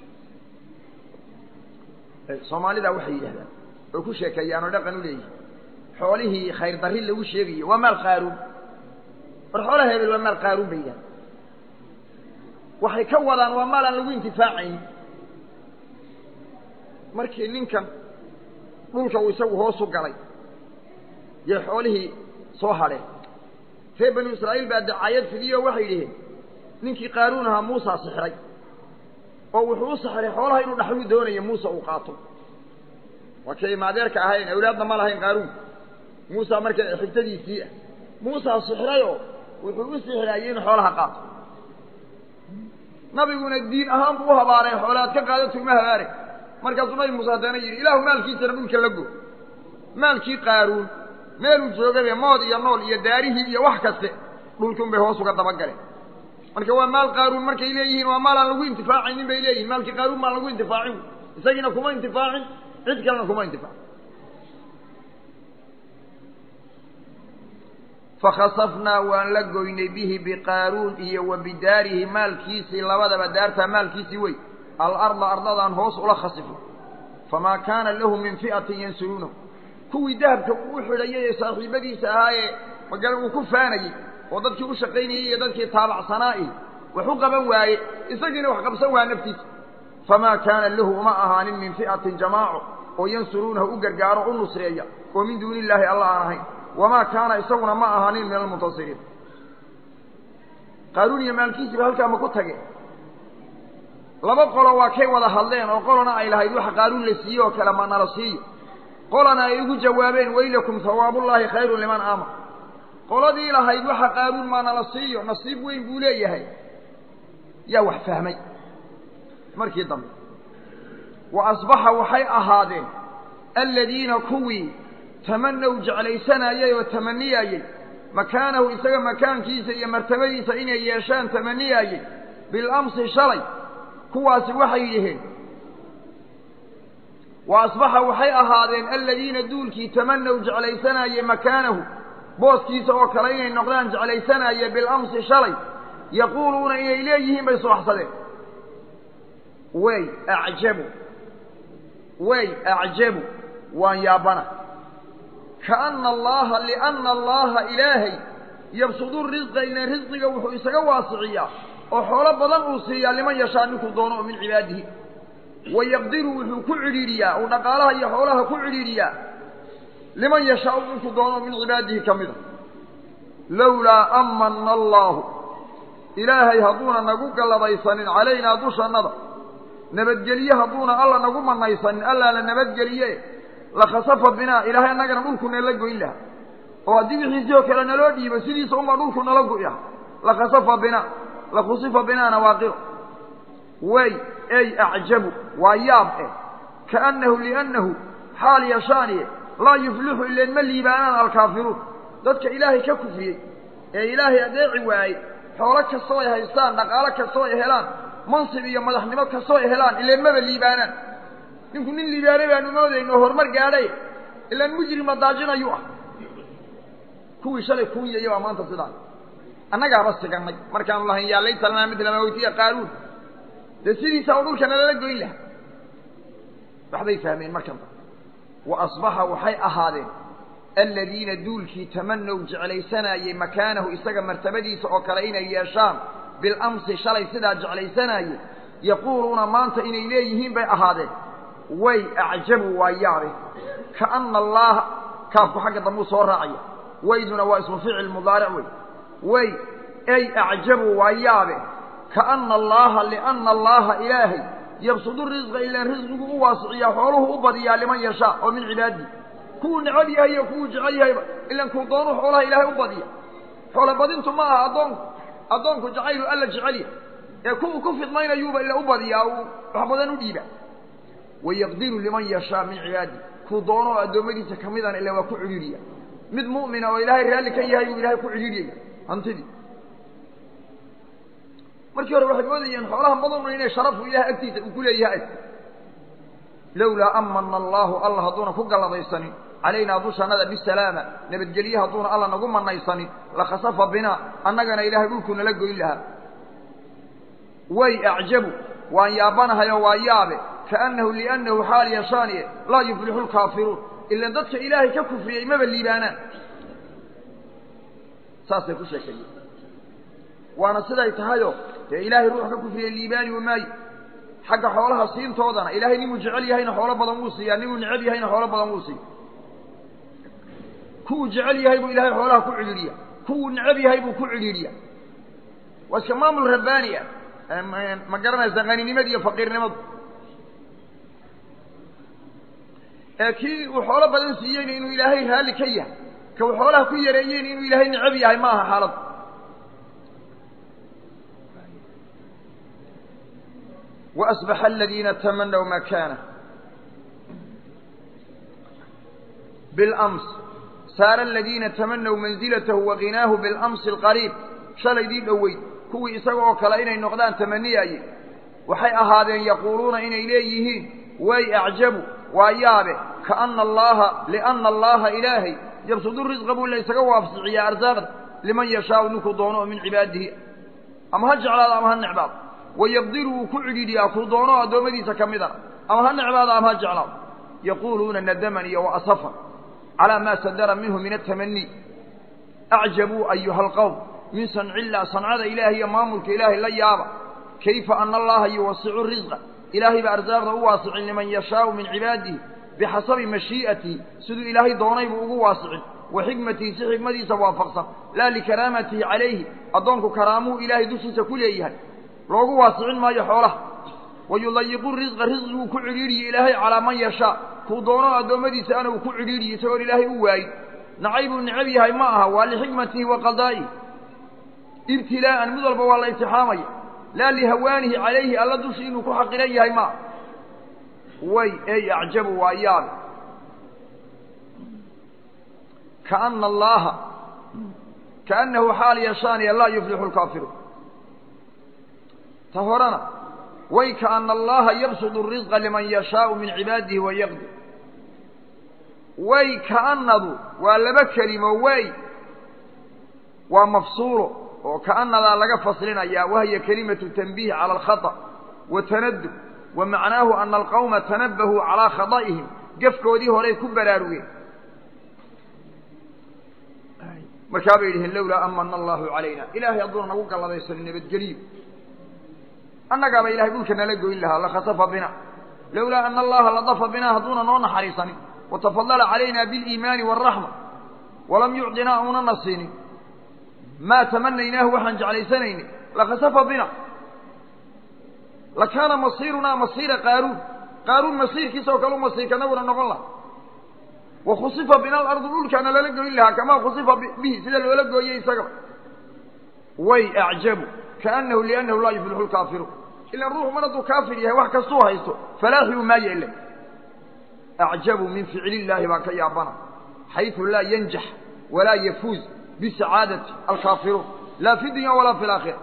Speaker 1: soomaalida waxay yidhahdaan oo ku sheekeeyaan oo dhaqan u leeyihin xoolihii khayr darri lagu sheegayo waa maal qaaruun war xoolaha hebel waa maal qaaruun bay yidhaha waxay ka wadaan waa maal aan lagu intifaacayn markii ninkan dhulka uu isagu hoosu galay yay xoolihii soo hadheen reer banu israa'iil baa dacaayad fidiyo waxay yidhaheen ninkii qaaruun ahaa muusaa sixray oo wuxuu u sixray xoolaha inuu dhaxluu doonayo muuse uu qaato waa kay maadeerka ahayn awlaadna ma lahayn qaaruun muusa marka xigtadiisii ah muusaa sixrayoo wuxuu u sixraayey inuu xoolaha qaato nabiguna diin ahaan buu u habaaray xoolaad ka qaadato uma habaare markaasuu nabi muuse haddana yidhi ilaahu maalkiisana dhulka la go maalkii qaaruun meeluu joogabe mood iyo nool iyo daarihii iyo wax kaste dhulkun bay hoos uga dabagaleen marka waa maal qaaruun markay leeyihiin waa maal aan lagu intifaacaynin bay leeyihin maalkii qaaruun maan lagu intifaacin isagiina kuma intifaacin cid kalena kuma intifaacin fakhasafnaa waan la goynay bihi biqaaruun iyo wa bidaarihi maalkiisii labadaba daartaa maalkiisii wey alarda ardadaan hoos ula khasifno famaa kaana lahu min fi'atin yansuruunahu kuwii dahabka uu u xidhayay ee saaxiibadiisa ahaayee magala uu ku faanayey oo dadkii u shaqaynayey iyo dadkii taabacsanaa'i wax u qaban waaye isagiina wax qabsan waa naftiisa famaa kaana lahu uma ahaanin min fi'atin jamaaco oo yansuruunahu u gargaaro u nusreeya oo min duuni illaahi alla aan ahayn wamaa kaana isaguna ma ahaanin min almuntasiriin qaaruun iyo maalkiisiiba halkaa ma ku tageen laba qolo waa kay wada hadleen oo qolona ay lahayd waxa qaaruun la siiye oo kale ma nala siiyo qolana ay ugu jawaabeen waylakum hawaabullaahi khayrun liman aamar qoladii lahayd waxa qaaruun maa nala siiyo nasiib weyn buu leeyahay yaa wax fahmay markii dambe wa asbaxa waxay ahaadeen aladiina kuwii tamanaw jeclaysanaayey oo tamaniyaayey makaanahu isaga makaankiisa iyo martabadiisa inay yeeshaan tamaniyaayey bilamsi shalay kuwaasi waxay yidhaheen wa asbaxa waxay ahaadeen aladiina duulkii tamanaw jeclaysanaayey makaanahu booskiisa oo kale inay noqdaan jeclaysanaayee bilamsi shalay yaquuluuna inay leeyihiin bay subaxsadeen way acjabu way acjabu waan yaabana kaana allaha liana allaha ilaahay yabsudu risqa ilan risqiga wuxuu isaga waasiciyaa oo xoolo badan uu siiyaa liman yashaa ninkuu doono oo min cibaadihi wayaqdiru wuxuu ku cidhiidhiyaa uu dhaqaalaha iyo xoolaha ku cidhiidhiyaa liman yashaau ninkuu doono min cibaadihi ka mida lowlaa amana allaahu ilaahay hadduuna nagu galladaysanin calaynaa dushannada nabadgelye hadduuna alla nagu manaysanin allaa la nabadgeliye lakhasafa binaa ilaahay annagana dhulku nala goyn lahaa oo haddii wixiisii oo kale naloo dhiibo sidiisa unbaa dhulku nala go'i ah lakhasafa binaa lakhusifa binaana waaqiro way ey acjabu waa yaab eh kaannahu liannahu xaal yashaaniye laa yuflixu ileen ma liibaanaan alkaafiruun dadka ilaahay ka kufriyey ee ilaahay adeeci waayey xoolo kastoo ay haystaan dhaqaalo kastoo ay helaan mansib iyo madaxnimo kastoo ay helaan ileen maba liibaanaan ninku nin liibaanay baanu moodayno oo horumar gaadhay ilaan mujrima daajinayuu ah kuwii shalay kuunyaya baa maanta sidaa annagaaba sigannay markaanu lahayn yaa layta lanaa midla maa weytiya qaaruun dee sidiisa oo dhulka nalala goyn laha waxbay fahmeen markan da wa asbaxa waxay ahaadeen aladiina duulkii tamanow jeclaysanaayey makaanahu isaga martabadiisa oo kale inay yeeshaan bilamsi shalay sidaa jeclaysanaayey yaquuluuna maanta inay leeyihiin bay ahaadeen way acjabu waa yaabe kaana allaaha kaafku xagga dambuu soo raacaya wayduna waa ismu ficil mudaaric wey way ey acjabu waa yaabe kaana allaaha liana allaaha ilaahay yabsudu risqa ilaan risqigu u waasiciyaa xooluhu u badiyaa liman yashaa oo min cibaadihi kuwuu necab yahay iyo kuwuu jecel yahayba ilaan kuu doonu xoolaha ilaahay u badiya xoolo badintu ma aha addoonku addoonku jacaylu alla jecel yahay ee kuwuu ku fidmaynayuuba ila u badiyaa uu wax badan u dhiiba wayaqdiru liman yashaa min cibaadihi kuu doono oo addoommadiisa ka midana ila waa ku cidhiidhiya mid mu'mina oo ilaahay raalli ka yahay buu ilahay ku cidhiidhiyaya hantidii markii hore waxay moodayeen xoolaha badanuna inay sharafu ilahay agtiisa uu ku leeyahay lowlaa amana allaahu alla hadduuna ku galladaysanin calaynaa dushannada bisalaama nabadgelye hadduuna alla nagu manaysanin lakhasafa binaa annagana ilaahay dhulku nala goyn lahaa way acjabu waan yaabanahayo waa yaabe kaannahu liannahu xaal yashaaniye laa yuflixu lkaafiruun ilan dadka ilaahay ka kufriyey maba liibaanaan saasay ku sheekeeyeen waana siday tahayoo dee ilaahay ruux ka kufriyey liibaani wa maayo xagga xoolaha siintoodana ilaahay ninuu jecel yahayna xoolo badan wuu siiyaa ninuu necab yahayna xoolo badan wuu siiya kuwuu jecel yahay buu ilaahay xoolaha ku cidhiidhiya kuwuu necab yahay buu ku cidhiidhiya waa iska maamul rabbaani ah ma garanaysa qaninimada iyo faqiirnimadu ee kii uu xoolo badan siiyeyna inuu ilaahay raalli ka yahay ka uu xoolaha ku yareeyeyna inuu ilaahay necab yahay ma aha xaaladu وأصبح الذين تمنوا مكانه بالأمس سار الذين تمنوا منزلته وغناه بالأمس القريب شلي دي دوي كوي إساقوا كلا إني نقدان تمني أي وحي أهادين يقولون إن إليهين وي أعجبوا وأيابه كأن الله لأن الله إلهي يبسط الرزق بول ليس قوافسعي أرزاق لمن يشاء نكو دونه من عباده أما هجعل هذا أما هالنعباد ويقدر كعديديا كودونو ادومديسا كميدا اما هنعباد اما جعلا يقولون ندمني واسفا على ما صدر منه من التمني اعجبوا ايها القوم من صنع الله صنع الهي مامك الهي لا يابا كيف ان الله يوسع الرزق الهي بارزاقه واسع لمن يشاء من عباده بحسب مشيئته سد الهي دوني بو واسع وحكمته حكمتي وافقصا لا لكرامته عليه ادونك كرامه الهي دشيسا كليهي loogu waasicin maayo xoolaha wayulayiqu risqa risqiguu ku cidhiidhiye ilaahay calaa man yashaa kuu doono addoommadiisa ana uu ku cidhiidhiye isagoon ilaahay u waayin nacaybuu necab yahay ma aha waa lixikmatihi wa qadaa'ihi ibtilaa'an mid walba waa la imtixaamaya laa lihawaanihi calayhi alla dushi inuu ku xaqiran yahay ma aha way ey acjabu waa yaabe kaana allaaha kaannahu xaal yashaaniya laa yuflixu lkaafiruun تهرنا ويكأن الله يبسط الرزق لمن يشاء من عباده ويقدر ويكأنه ولما كلمة وي ومفصول وكأن ذا لقى فصلنا يا وهي كلمة تنبيه على الخطأ وتندب ومعناه أن القوم تنبهوا على خطئهم قفكوا دي هوري كبراروين مركابيهم لولا أمن الله علينا إلهي يضرنا وقال الله يسلم بالجليل annagaaba ilahay dhulka nala goyn lahaa lakhasafa bina lowlaa ana allaha ladafa binaa hadduuna noo naxariisanin watafadala calayna biliimaani waaraxma walam yucdinaa unana siinin maa tamanaynaahu waxaan jeclaysanayni lakhasafa bina lakaana masiirunaa masiira qaaruun qaaruun masiirkiisa oo kale u masiirkanaguna noqon laha wakhusifa bina alardu dhulkaana lala goyn lahaa kamaa khusifa bihi sida loola gooyey isagaba way acjabu كأنه لأنه لا يفلح الكافر إلا الروح مرض كافر يهي وحكا سوها يستو فلاحي ما يأله أعجب من فعل الله باك يا بنا حيث لا ينجح ولا يفوز بسعادة الكافرون لا في الدنيا ولا في الآخرة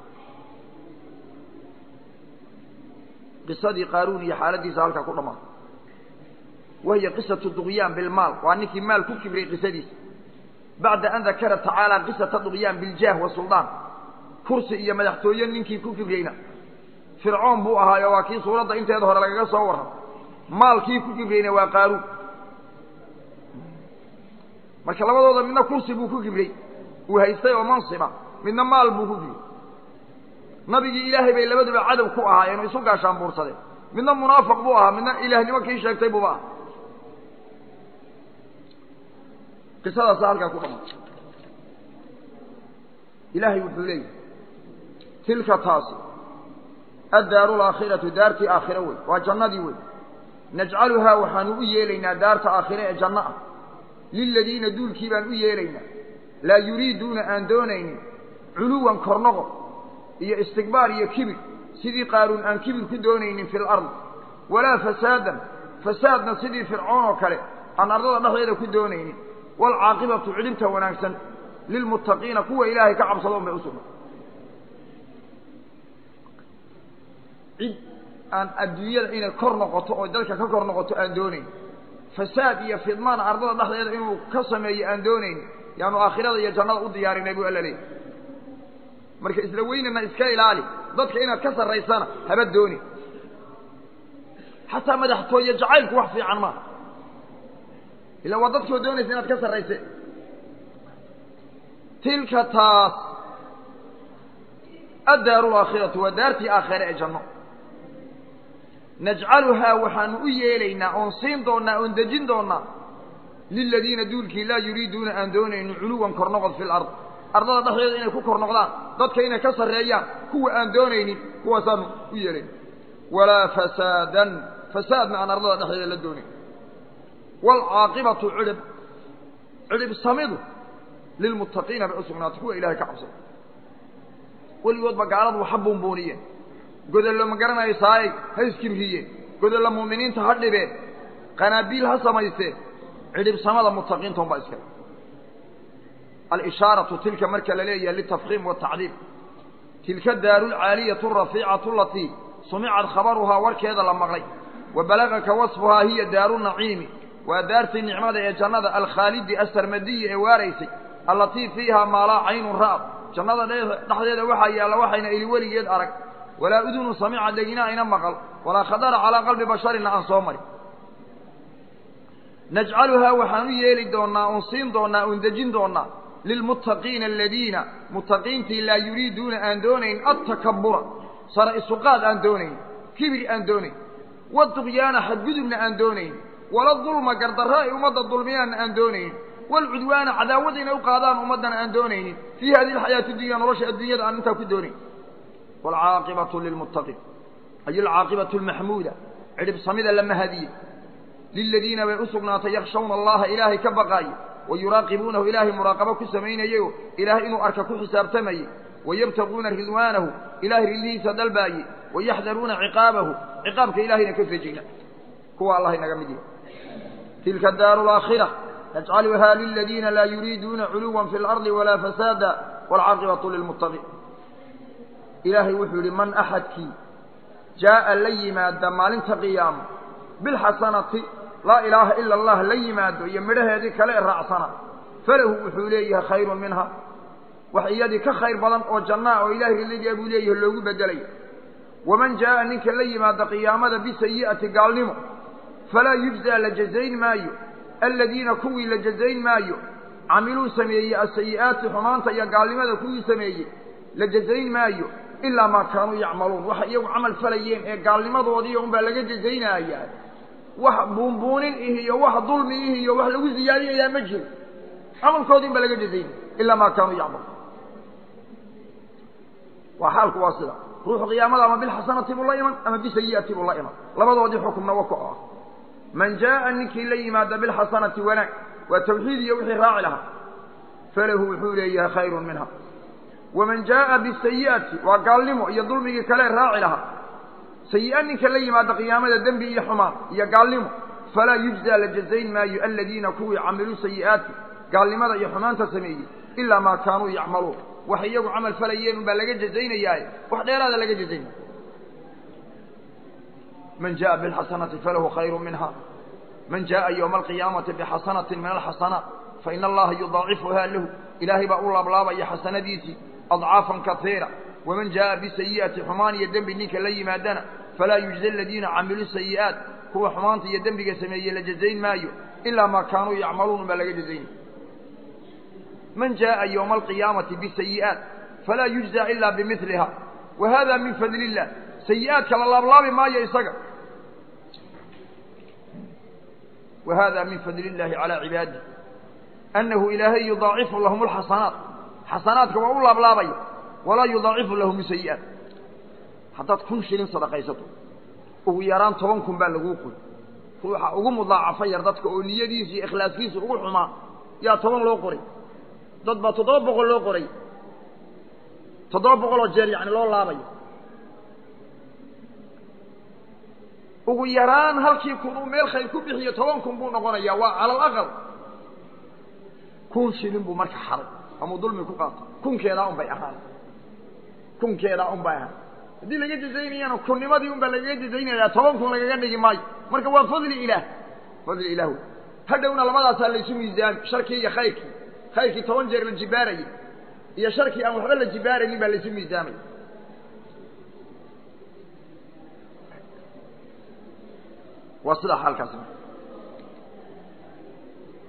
Speaker 1: قصة قارون هي حالتي سألك كل ما وهي قصة الضغيان بالمال وأنك مال كبري قصة بعد أن ذكر تعالى قصة الضغيان بالجاه والسلطان kursi iyo madaxtooye ninkii ku kibriyeyna fircoon buu ahaayo waa kii suuradda inteeda hore lagaga soo warram maalkii ku kibriyeyna waa qaaruun marka labadooda midna kursi buu ku kibriyey uu haystay oo mansiba midna maal buu ku kibriyey nabigii ilaahay bay labaduba cadow ku ahaayeen oo isu gaashaan buursadeen midna munaafiq buu ahaa midna ilaahnimo kii sheegtay buuba ah qisadaasa halkaa ku dhammaatay ilaahay wuxuu leeyahy tilka taasi addaaru alaakhiratu daartii aakhire wey waa jannadii wey najcaluhaa waxaanu u yeelaynaa daarta aakhire ee janno ah liladiina duulkii baan u yeelaynaa laa yuriiduuna aan doonaynin culuwan kornoqo iyo istikbaar iyo kibir sidii qaaruun aan kibir ku doonaynin fi lardi walaa fasaadan fasaadna sidii fircoon oo kale aan ardada dhexdeeda ku doonaynin waalcaaqibatu cidhibta wanaagsan lilmuttaqiina kuwa ilaahay ka cabsadoon bay u sugnay cid aan adduunyada inay kor noqoto oo dadka ka kor noqoto aan doonayn fasaad iyo fidmaan ardada dhexdeeda inuu ka sameeyo aan doonayn yaanu aakhirada iyo jannada u diyaarinay buu alla leeyay marka isla weynana iska ilaali dadka inaad ka sarraysana haba dooni xataa madaxtooye jacaylku wax fiican maaha ila waa dadkoo doonaysa inaad ka sarrayse tilka taas addaaru alaakhiratu waa daartii aakhire ee janno najcaluhaa waxaanu u yeelaynaa oon siin doonnaa oon dejin doonnaa liladiina duulkii laa yuriiduuna aan doonaynin culuwan kor noqod fi lard ardada dhexdeeda inay ku kor noqdaan dadka inay ka sarreeyaan kuwa aan doonaynin kuwaasaanu u yeelayna walaa fasaadan fasaadna aan ardada dhexdeeda la doonayn waalcaaqibatu cidhib cidhib samidu lilmuttaqiina bay u sugnaatay kuwa ilahay ka cabsada weligoodba gaaladu waxa buunbuuniyeen godollo ma garanayo saayay ha iskibriyeen godollo mu'miniinta ha dhibeen qanaabiil ha samaysteen cidhibsamada muttaqiinta unbaa iskale alishaaratu tilka marka la leeyahay litafkiim watacdiim tilka daaru lcaaliyatu arafiicatu alatii sumicad khabaruhaa warkeeda la maqlay wa balagaka wasfuhaa hiya daaru naciimi waa daartii nicmada ee jannada alkhaalidi asarmadiyi ee waaraysay allatii fiihaa maalaa caynun ra'ad jannada dhexdeeda waxaa yaalla waxayna ili weligeed arag walaa udunu samica dhegina ayna maqal walaa khadara calaa qalbi basharina aan soo marin najcaluhaa waxaan u yeeli doonnaa oon siin doonnaa oon dejin doonnaa lilmuttaqiina aladiina muttaqiintii laa yuriiduuna aan doonayn attakabura sara isuqaad aan doonayn kibir aan doonayn waduqyaana xadgudubna aan doonayn wala dulma gardarra ay ummadda dulmiyaanna aan doonayn walcudwaana cadaawada inay u qaadaan ummaddana aan doonaynin fii hadihi alxayaati dunya nolosha adduunyada aan intaa ku doonayn waalcaaqibatu lilmuttaqiin ay alcaaqibatu almaxmuuda cidhib samida la mahadiyey liladiina bay u sugnaatay yakshawna allaha ilaahay ka baqaaye wa yuraaqibuunahu ilaahay muraaqabo ku samaynayeyo ilaahay inuu arka ku xisaabtamayey wayabtaguuna ridwaanahu ilaahay ridlihiisa dalbaaye wayaxdaruuna ciqaabahu ciqaabka ilahayna ka fejigna kuwa allah inaga mid yahay tilka daaru laakhira najcaluhaa liladiina laa yuriiduuna culuwan fi lardi walaa fasaada waalcaaqibatu lilmuttaqiin ilaahay wuxuu yidhi man axadkii jaa'a la yimaada maalinta qiyaama bilxasanati laa ilaaha ila allah la yimaado iyo midhaheedii kale ee raacsana falahu wuxuu leeyahay khayrun minha wax iyadii ka khayr badan oo jannaa oo ilahay ridligaa buu leeyahay loogu bedelaya waman jaa'a ninka la yimaada qiyaamada bisayi'ati gaalnimo falaa yujzaa la jazayn maayo aladiina kuwii la jazayn maayo camiluu sameeyey asayi'aati xumaanta iyo gaalnimada kuwii sameeyey la jazayn maayo ilaa maa kaanuu yacmaluun waxay iyagu camal falayeen ee gaalnimadoodii unbaa laga jazaynayaa wax buunbuunin ih iyo wax dulmi ih iyo wax lagu ziyaadinayaa ma jiro camalkoodii un baa laga jazaynaya ilaa maa kaanuu yacmaluun waa xaalku waa sida ruuxu qiyaamada ama bilxasanati buu la iman ama bisayi'ati buu la iman labadoodii xukumna wako ah man jaa'a ninkii la yimaada bilxasanati wanaag waa tawxiid iyo wixii raaci lahaa falahu wuxuu leeyahay khayrun minha waman jaa'a bisayi'ati waa gaalnimo iyo dulmigii kale raaci lahaa sayi'a ninka la yimaada qiyaamada dembi iyo xumaan iyo gaalnimo falaa yujzaa la jazayn maayo aladiina kuwii camiluu sayi'aati gaalnimada iyo xumaanta sameeyey ilaa maa kaanuu yacmaluun waxay iyagu camal falayeen unbaa laga jazaynayaaye wax dheeraada laga jazaynaya man jaa'a bilxasanati falahu khayru minha man jaa'a yowma alqiyaamati bixasanatin min alxasanaat faina allaha yudaacifuhaa lahu ilaahay baa u laablaabaya xasanadiisii adcaafan kaiira waman jaa'a bisayi'ati xumaan iyo dembi ninka la yimaadana falaa yujza aladiina camiluu sayi'aat kuwa xumaanta iyo dembiga sameeyey la jazayn maayo ilaa maa kaanuu yacmaluun unbaa laga jazaynaya man jaaءa ywma alqiyaamati bisayi'aat falaa yujza ila bimiliha wa hada min fadli illah sayi'aadka la laablaabi maayo isaga wa hada min fadli illahi calى cibaadih anahu ilaahay yudaacifu lahum اlxasanaat xasanaadka waa u laablaabaya walaa yudaacifu lahum sayi'aat haddaad kun shilin sadaqaysato ugu yaraan toban kun baa laguu qoy ruuxa ugu mudaacafo yar dadka oo niyadiisa iyo ikhlaaskiisa ugu xumaa yaa toban loo qoray dad baa toddoba boqol loo qoray toddoba boqoloo jeer yacni loo laabayo ugu yaraan halkii kun uu meel khayr ku bixiyo toban kun buu noqonayaa waa cala alaqal kun shilin buu marka xaday amuu dulmi ku qaato kunkeedaa un bay ahaan kunkeedaa un bay ahaan haddii laga jazaynayana kunnimadii un baa lagaga jazaynayaa toban kun lagaga dhigi maayo marka waa fadli ilaah fadli ilaah wey hadhowna labadaasaa laysu miisaami sharkii iyo khayrkii khayrkii toban jeer la jibaarayay iyo sharkii aan waxba la jibaaraynin baa laysu miisaamaya waa sidaa xaalkaasi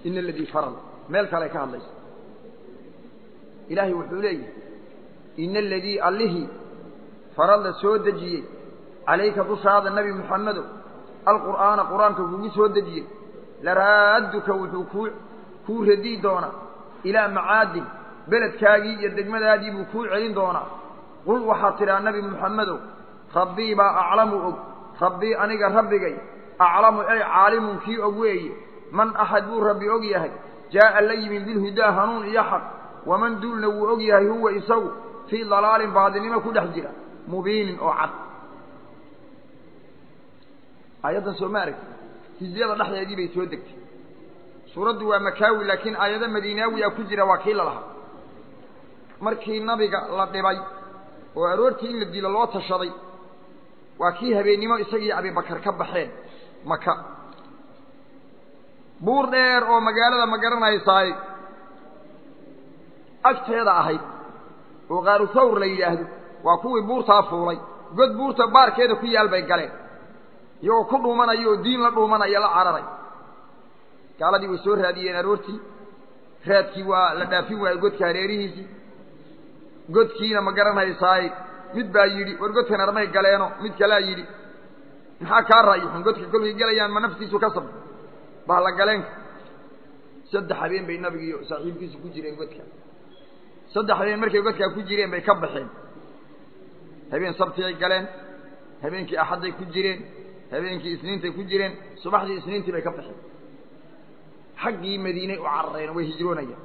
Speaker 1: ina aladii farada meel kale ka hadlaysa ilaahay wuxuu leeyahay ina aladii allihii farada soo dejiyey calayka dushaada nebi moxamedow alqur'aana qur-aanka kugu soo dejiyey laraadduka wuxuu kuu kuu radii doonaa ilaa macaadin beledkaagii iyo degmadaadii buu kuu celin doonaa qul waxaad tidhaa nebi moxamedow rabbii baa aclamu og rabbii aniga rabbigay aclamu ay caalimun kii og weeye man axad buu rabbi og yahay jaa'a la yimid bilhudaa hanuun iyo xaq waman duulna wuu og yahay huwa isagu fii dalaalin baadinimo ku dhex jira mubiinin oo cad aayaddan soo ma aragti hijriyada dhexdeedii bay soo degtay suuraddu waa makaawi laakiin aayado madiinaawiya ku jira waa kii la lahaa markii nabiga la dhibay oo aroortii in la dilo loo tashaday waa kii habeennimo isagii abibakar ka baxeen maka buur dheer oo magaalada ma garanaysaay agteeda ahayd oo qaaru thawr la yidhaahdo waa kuwii buurtaa fuulay god buurta baarkeeda ku yaal bay galeen iyagoo ku dhuumanaya oo diin la dhuumanaya la cararay gaaladii way soo raadiyeen aroortii raadkii waa la dhaafin waayey godka hareerihiisii godkiina ma garanaysaay mid baa yidhi war godkan armay galeeno mid kalaa yidhi maxaa kaa ra'yixun godka kolkay gelayaan ma naftiisu ka sabta bahla galeenka saddex habeen bay nabiga iyo saaxiibkiisu ku jireen godka saddex habeen markay godkaa ku jireen bay ka baxeen habeen sabtiyay galeen habeenkii axadday ku jireen habeenkii isniintay ku jireen subaxdii isniintii bay ka baxeen xaggii madiinay u carareen way hijroonayaan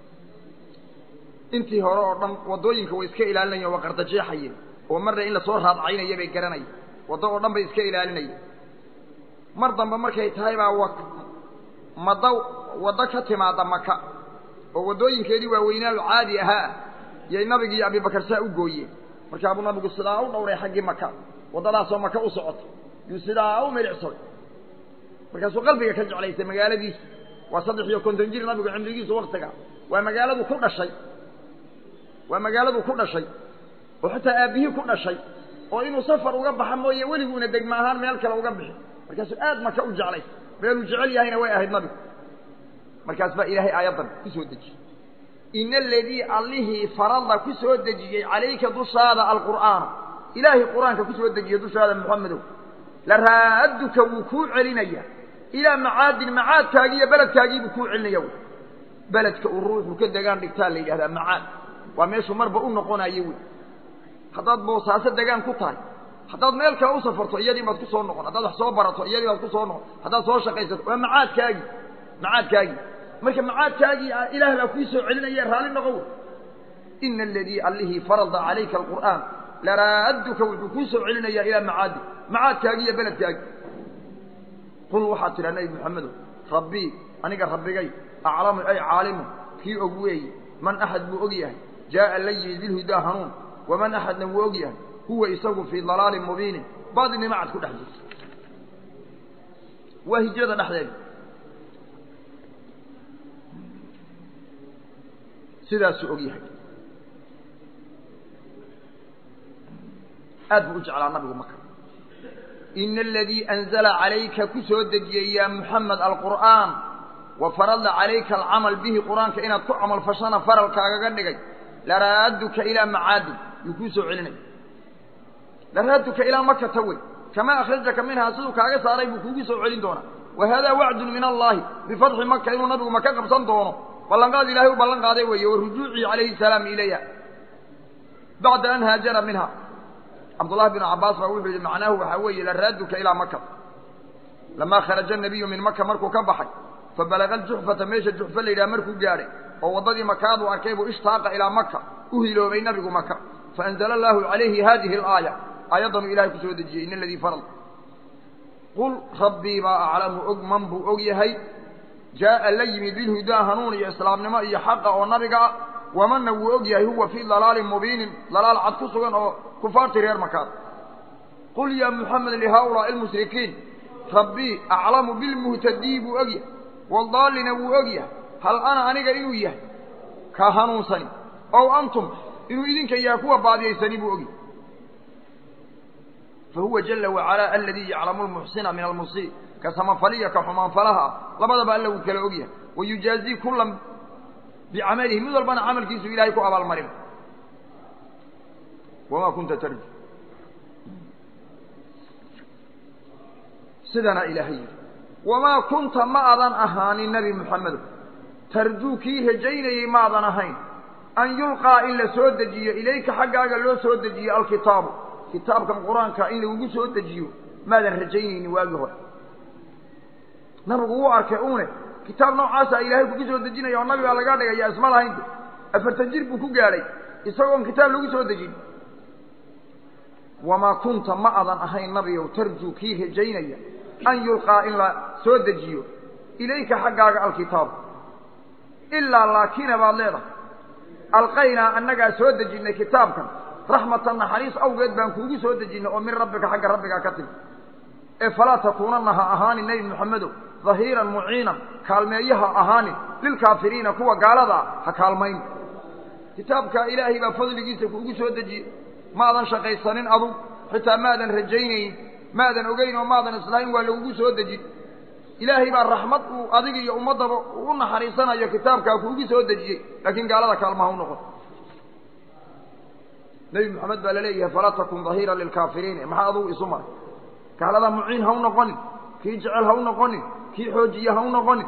Speaker 1: intii hore oo dhan waddooyinka way iska ilaalinayeen waa qardajeexayeen oo marna in lasoo raadcaynaya bay garanayeen waddo oo dhan bay iska ilaalinayeen mar dambe markay tahay baa wa maddo waddo ka timaada maka oo waddooyinkeedii waaweynaa caadi ahaa yay nabiga iyo abibakar saa u gooyeen markaabuu nabigu sidaa u dhowray xaggii maka waddadaasoo maka u socota yuu sidaa u milicsaday markaasuu qalbiga ka jeclaystay magaaladiisa waa saddex iyo konton jir nabigu cimrigiisu waktiga waa magaaladu ku dhashay waa magaaladu ku dhashay oo xitaa aabbihii ku dhashay oo inuu safar uga baxa mooye weliguuna degma ahaan meel kale uga bixi markaasuu aad maka u jeclaystay meeluu jecel yahayna way ahayd nabigu markaas baa ilaahay aayaddan ku soo dejiyey ina aladii allihii farada ku soo dejiyey calayka dushaada alqur'aana ilaahay qur-aanka ku soo dejiyey dushaada moxamedow la raadduka wuu kuu celinaya ilaa macaadin macaadkaagii iyo beledkaagiibuu kuu celinaya wy beledka uu ruuxu ka degaan dhigtaa la yidhahdaa macaad waa meeshuu marba u noqonayo wey haddaad boosaaso degaan ku tahay haddaad meel kale u safarto iyadii baad ku soo noqon haddaad wax soo barato iyadii baad ku soo noqon haddaad soo shaqaysato waa macaadkaagii macaadkaagii marka macaadkaagii ilaah baa kuu soo celinaya raalli noqow ina aladii allihii farada calayka alqur'aan laraadduka wuxuu kuu soo celinayaa ilaa macaadi macaadkaagii iyo beledkaagii qul waxaad tidhaa nebi moxamedow rabbii aniga rabbigay aclamu ay caalimu kii og weeye man axad buu og yahay jaa'a la yimid bilhudaa hanuun waman axadna wuu og yahay huwa isagu fii dalaalin mubiinin baadinima cad ku dhex jirta waa hijrada dhexdeeda sidaasuu og yahay aad buu u jeclaa nabigu maka ina aladii anzala calayka ku soo dejiyey yaa muxamed alqur'aan wa farada calayka alcamal bihi qur-aanka inaad ku camal fashana faralkaagaga dhigay laraaduka ilaa macaadin yuu kuu soo celinaya laraaduka ilaa makata wey kamaa akhrajaka minhaa siduu kaaga saaray buu kuugu soo celin doonaa wa haadaa wacdun min allahi bifatxi maka inuu nabigu maka qabsan doono ballanqaad ilahay u ballan qaaday weeye wa rujuucihi calayhi salaam ilayha bacda an haajara minha cabdullahi bnu cabbaas baa wuxuu yihi macnaahu waxaa weeye laraaduka ilaa maka lamaa kharaja nabiyu min maka markuu ka baxay fabalaga aljuxfata meesha juxfa la yidhaha markuu gaadhay oo waddadii makaadu arkay buu ishtaaqa ilaa maka u hiloobay nabigu maka faanzala allaahu calayhi haadihi alaaya aayaddanuu ilahay ku soo dejiyey in aladii farad qul rabbii baa aclamu og man buu og yahay jaa'a la yimid bilhudaa hanuun iyo islaamnimo iyo xaqa oo nabiga ah wamanna wuu og yahay huwa fii dalaalin mubiinin dalaal cad ku sugan oo kufaartii reer makaad qul yaa muxamed lihaulaai almushrikiin rabbii aclamu bilmuhtadii buu og yahay waldaalina wuu og yahay hal ana aniga inuu yahay ka hanuunsani ow antum inuu idinka yahay kuwa baadiyaysani buu og yahay fahuwa jala wacalaa aladii yaclamu lmuxsina min almusii ka samafaliya ka xumaanfalaha ah labadaba alla wuu kala og yahay wayujaazii kulan bicamalihi mid walbana camalkiisu ilahay ku abaalmarin wamaa kunta tarju sidana ilaahay yidhi wamaa kunta ma adan ahaanin nebi moxamedo tarjuu kii rajaynayey maadan ahayn an yulqaa in la soo dejiyo ilayka xaggaaga loo soo dejiyo alkitaabu kitaabkan qur-aanka in lagugu soo dejiyo maadan rajaynaynin waagii hore nabigu wuu arkay une kitaab noocaasa ilaahay kugu soo dejinaya oo nabigaa laga dhigaya isma lahaynta afartan jir buu ku gaadhay isagoon kitaab lagu soo dejin wamaa kunta ma adan ahayn nabigow tarjuu kii rajaynaya an yulqaa in la soo dejiyo ilayka xaggaaga alkitaabu ilaa laakina baad leedahay alqaynaa annagaa soo dejinnay kitaabkan raxmatan naxariis awgeed baan kuugu soo dejinnay oo min rabbika xagga rabbigaa ka timi ee falaa takuunanna ha ahaanin nebi moxamedow dahiiran muciinan kaalmeeyaha ahaanin lilkaafiriina kuwa gaalada ah ha kaalmayn kitaabka ilaahay baa fadligiisa kuugu soo dejiyey maadan shaqaysanin adug xitaa maadan rajaynayn maadan ogeyn oo maadan islahayn waa lagugu soo dejin ilaahay baa raxmad uu adiga iyo ummaddaba u naxariisanayo kitaabkaa kuugu soo dejiyey laakiin gaalada kaalmaha u noqon nebi moxamed baa laleeyahay falaa takun dahiiran lilkaafiriin maxaa adugu isu maray gaalada muciin ha u noqonin kii jecel ha u noqonin kii xoojiye ha u noqonin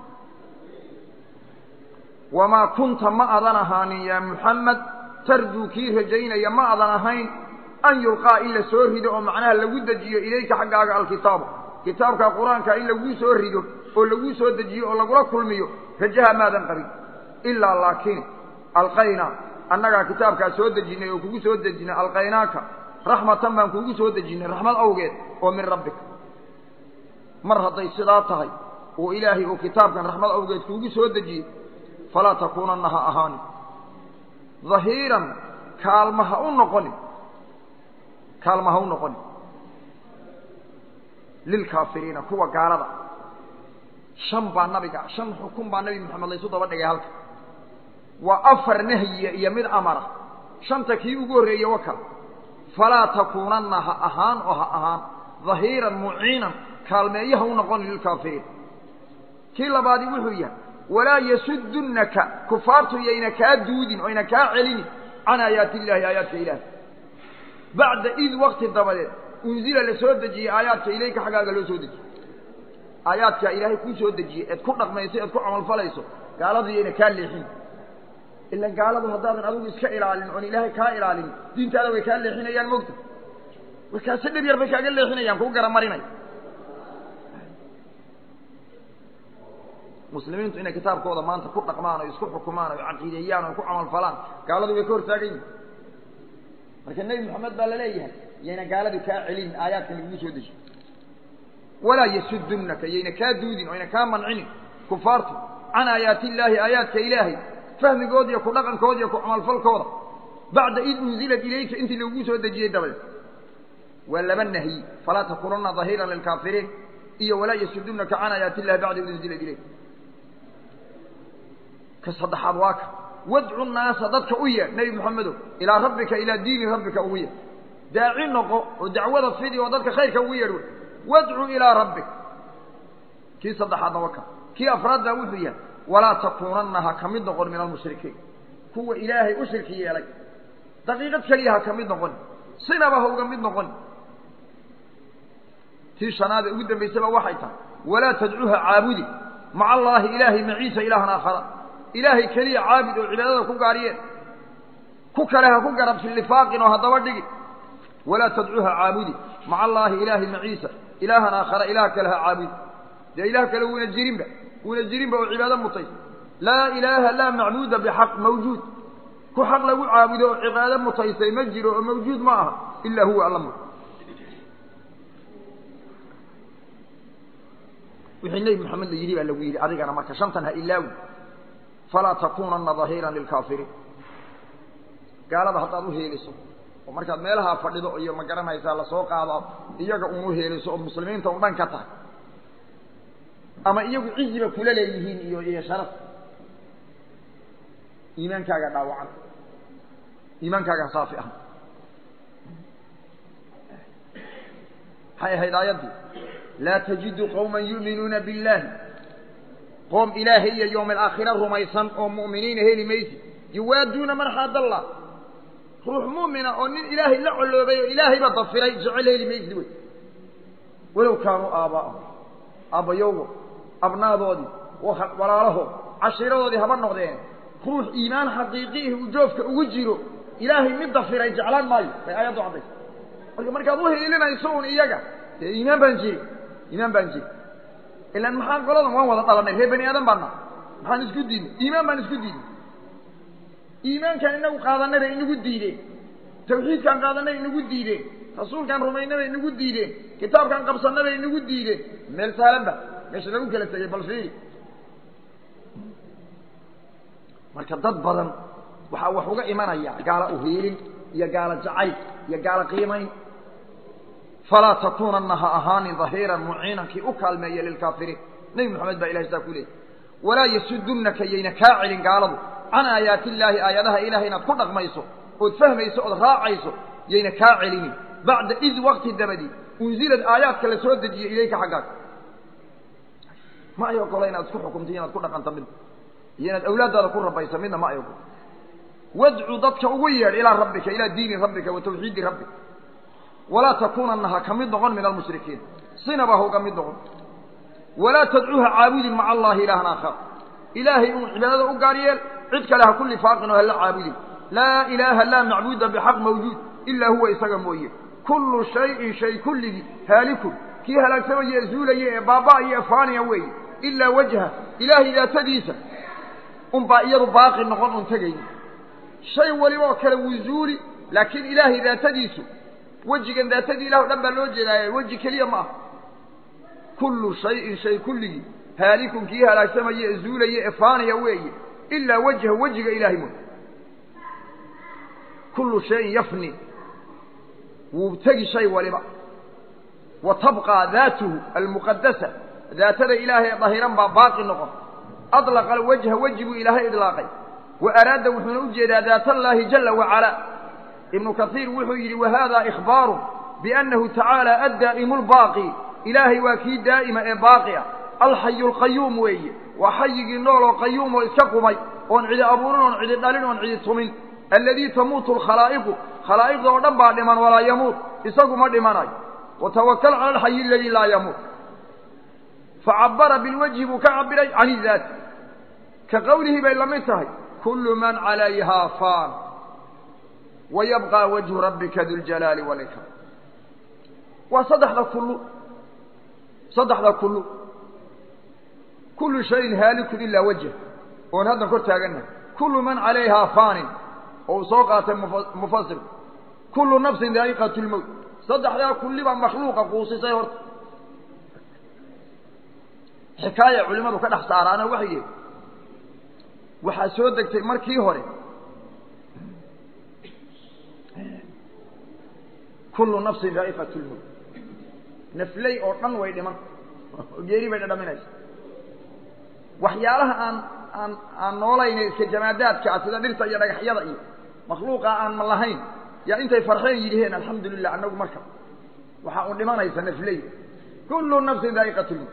Speaker 1: wamaa kunta ma adan ahaanin yaa muxamed tarjuu kii rajaynaya ma adan ahayn an yulqaa in la soo rido oo macnaha lagu dejiyo ilayka xaggaaga alkitaabu kitaabka qur-aanka in laguu soo rido oo laguu soo dejiyo oo lagula kulmiyo rajaha maadan qabin ilaa laakiin alqaynaa annagaa kitaabkaa soo dejinnay oo kugu soo dejinay alqaynaaka raxmatan baan kugu soo dejinnay raxmad awgeed oo min rabbika mar hadday sidaa tahay oo ilaahay uu kitaabkan raxmad awgeed kuugu soo dejiyey falaa takuunanna ha ahaanin dahiiran kaalma ha u noqonin kaalma ha u noqonin lilkaafiriina kuwa gaalada shan baa nabiga shan xukun baa nabi moxamed laysu daba dhigay halka waa afar nahyiya iyo mid amara shanta kii ugu horreeyey wakal falaa takuunanna ha ahaan oo ha ahaan dahiiran muciinan kaalmeeyo ha u noqonin lilkaafiriin kii labaadi wuxuu yahay walaa yasudunnaka kufaartu yayna kaa duudin oyna kaa celinin can aayaati illahi aayaadka ilaah bacda id wakti dabadeed unzila la soo dejiyey aayaadka ilayka xaggaaga loo soo dejiyey aayaadkaa ilaahay kuu soo dejiyey eed ku dhaqmayso eed ku camalfalayso gaaladu yayna kaa leexin ila gaaladu haddaadan adigu iska ilaalin oon ilaahay kaa ilaalin diintaada way kaa leexinayaan mogta warkaasi dhib yar bay kaaga leexinayaan kuu garamarinaya muslimiintu inay kitaabkooda maanta ku dhaqmaan oo isku xukumaan oo caqiideeyaan oo ku camalfalaan gaaladu way ka hortaagan yihin marka nebi moxamed baa laleeyahay yayna gaaladu kaa celin aayaadkan lagugu soo dejiyo walaa yasudunnaka yayna kaa duudin oyna kaa mancinin kufaartu can aayaati illaahi aayaadka ilaahay fahmigooda iyo ku dhaqankooda iyo ku camalfalkooda bacda id unzilat ilayka intii lagugu soo dejiyey dabadeed waa laba nahyi falaa takunanna dahiiran lilkaafiriin iyo walaa yasudunnaka can aayaati illahi bacda id unzilat ilayk ka saddexaad waa ka wadcu naasa dadka u yeedh nebi moxamedow ilaa rabbika ilaa diini rabbika ugu yeedh daaci noqo oo dacwada fidi oo dadka khayrka ugu yeedh wey wadcu ilaa rabbik kii saddexaadna waa ka kii afraadbaa wuxuu yahay walaa takuunanna ha ka mid noqon min almushrikiin kuwa ilaahay u shirki yeelay daqiiqad keliya ha ka mid noqon sinaba ha uga mid noqon tii shanaad ee ugu dambaysaba waxay tahay walaa tadcuuha caabudi maca allaahi ilaahay maciisa ilaahan aakhara ilaahay keliya caabud oo cibaadada ku gaariyeen ku kale ha ku garabsi lifaaqin oo haddaba dhigi walaa tadcuuha caabudi maca allaahi ilaahay maciisa ilaahan aakhara ilaah kale ha caabudi dee ilaah kale wuuna jirinba wuuna jirinba oo cibaado mutay laa ilaaha laa macbuuda bixaq mawjuud ku xaq lagu caabudo oo cibaado mutaysay ma jiro oo mawjuud ma aha ilaa huwa alla wixii nebi moxamed la yidhi baa lagu yidhi adigana marka shantan ha ilaawi falaa takunanna dahiiran lilkaafiriin gaalada haddaad uheeliso oo markaad meelahaa fadhido iyo ma garanaysaa lasoo qaado iyaga un uheeliso ood muslimiinta un dhan ka tahay ama iyagu ciziba kula leeyihiin iyo iyo sharaf iimaankaaga dhaawacan iimaankaaga saafi ah maxay ahayd aayaddii laa tajidu qawma yu'minuuna biاllahi qoom ilaahay iyo yowm alaakhira rumaysan oo mu'miniina heli maysi yuwaaduuna man xaadallah ruux mu'mina oo nin ilaahay la coloobay oo ilaahayba dafiray jecel heli maysid wey walow kaanuu aaba'ahum aabbayowgo abnaadoodii walaalahood cashiiradoodii haba noqdeen ruux iimaan xaqiiqiihi uu joofka ugu jiro ilaahay mid dafiray jeclaan maayo bay aayaddu caddaysa marka markaad u hiilinayso un iyaga dee iimaan baan jiri iimaan baan jiri ilaan maxaan qoladan waan wada dhalanay reer bani aadan baana maxaan isku diidnay iimaan baan isku diidnay iimaankaan inagu qaadanay bay inagu diideen tawxiidkaan qaadanay inagu diideen rasuulkaan rumaynay bay inagu diideen kitaabkaan qabsanay bay inagu diideen meel saalanba meesha lagu kala tegay bal fiiri marka dad badan waxaa wax uga imanaya gaala uhiilin iyo gaalo jacayl iyo gaalo qiimayn falaa takuunanna ha ahaanin dahiiran muciinan kii u kaalmeeya lilkaafiriin nebi moxamed baa ilahay saa ku leeyay walaa yasudunnaka yayna kaa celin gaaladu can aayaati illaahi aayadaha ilahay inaad ku dhaqmayso ood fahmayso ood raacayso yayna kaa celinin bacda id wakti dabadii unsilad aayaadka la soo dejiyey ilayka xaggaaga ma ay ogola inaad isku xukumto inaad ku dhaqanto midna iyo inaad awlaaddaada ku rabayso midna ma ay ogolo wadcu dadka ugu yeedh ilaa rabbika ilaa diini rabbika wa tawxiidi rabbika walaa takuunanna ha ka mid noqon min almushrikiin sinaba ha uga mid noqon walaa tadcuuha caabudin maca allahi ilaahan aakhar ilaahay uun cibaadada u gaar yeel cid kale ha ku lifaaqin oo hala caabudin laa ilaaha laa macbuuda bixaq mawjuud ilaa huwa isaga mooye kullu shayin shay kulligii haalikun kii halaagsamaya ee zuulaya ee baaba'aya ee faaniya weeye ilaa wajha ilaahay daatadiisa unbaa iyadu baaqi noqon un tegayni shay waliba oo kale wuu zuuli laakiin ilaahay daatadiisu wejigan daatadii ilah o dhan baa loo jeedaaye weji keliya ma aha kullu shayin shay kulligii haalikun kii halaagsamaya ee zuulaya ee faaniya weeye ilaa wajha wejiga ilahay mooye kullu shayin yafni wuu tegi shay waliba wa tabqaa daatuhu almuqadasa daatada ilaahay ee dahiran baa baaqi noqon adlaqa alwajha weji buu ilaahay idlaaqay wa araada wuxuuna u jeedaa daat allaahi jala wacalaa ibnu kaiir wuxuu yidhi wahada ikhbaaru biannahu tacaala addaa'imu lbaaqi ilaahay waa kii daa'ima ee baaqi ah alxayu alqayuum weeye waa xayigii nool oo qayuum oo iska qumay oon cidi abuurin oon cidi dhalin oon cidi tumin alladii tamuutu alkhalaa'iqu khalaa'iqda oo dhan baa dhiman walaa yamuut isagu ma dhimanayo watawakal cala alxayi aladii laa yamuut facabara bilwajhi buu ka cabiray can idaati ka qowlihii bay la mid tahay kullu man calayhaa faan wayabqى wajhu rabbika duljalaali wاlkram waa saddexda kullu saddexda kullu kullu shayin haalikun ilaa wajh oon haddan kor taagannahay kullu man calayhaa faanin oo uu soo qaatay mufasirku kullu nafsin daa'iqat lmowt saddexdaa kulliba makhluuqa quusisay horta xikaaya culimmadu ka dhex saaraana waxay yihi waxaa soo degtay markii hore kullu nafsin daa'iqat lmowt nafley oo dhan way dhiman oo geeri bay dhadhaminaysa waxyaalaha aan aan aan noolayna iska jamaadaadka ah sida dhirta iyo dhagaxyada iyo makhluuqa aan ma lahayn yaa intay farxeen yidhiheen alxamdu lilah annagu marka waxaa un dhimanaysa nafley kullu nafsin daa'iqat lmowt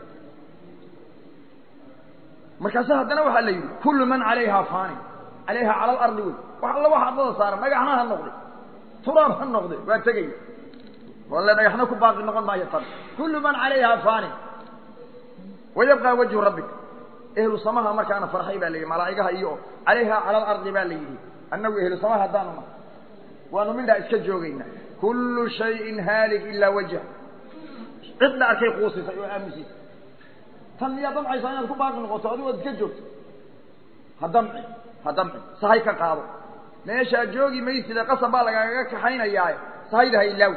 Speaker 1: markaase haddana waxaa la yidhi kullu man calayhaa faani calayha cala alardi wey wax alla waxa adlada saaran dhagaxna ha noqday turaab ha noqday waa tegaya walle dhagaxna ku baaqi noqon maayo tan kullu man calayhaa faani wayabqaa wajhu rabbik ehlu samaha markaana farxay baa la yidhi malaa'igaha iyo calayhaa cala alardi baa la yidhi annagu ehlu samaha haddaanu nahay waanu midhaa iska joogaynaa kullu shayin haalik ilaa wajha cid la arkay quusisay oo aamusisay tan miyaa damcaysaa inaad ku baaqi noqoto adigu ad iska joogto ha damci ha damci sahay ka qaado meeshaa joogi mayside qasab baa lagaaga kaxaynayaaye sahayda ha ilaawi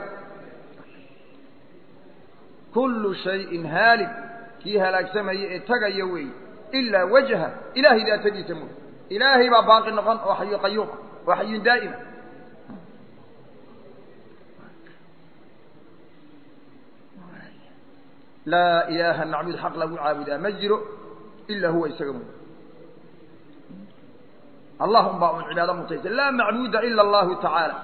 Speaker 1: kullu shayin haalik kii halaagsamaya ee tagaya weeye ilaa wajha ilaahay daatadiisa mooy ilaahay baa baaqi noqon oo xayu qayuum ah oo xayun daa'ima laa ilaaha macbuud xaq lagu caabudaa ma jiro ilaa huwa isaga mooy allahum baa un cibaado mutaysa laa macbuuda ila allahu tacaala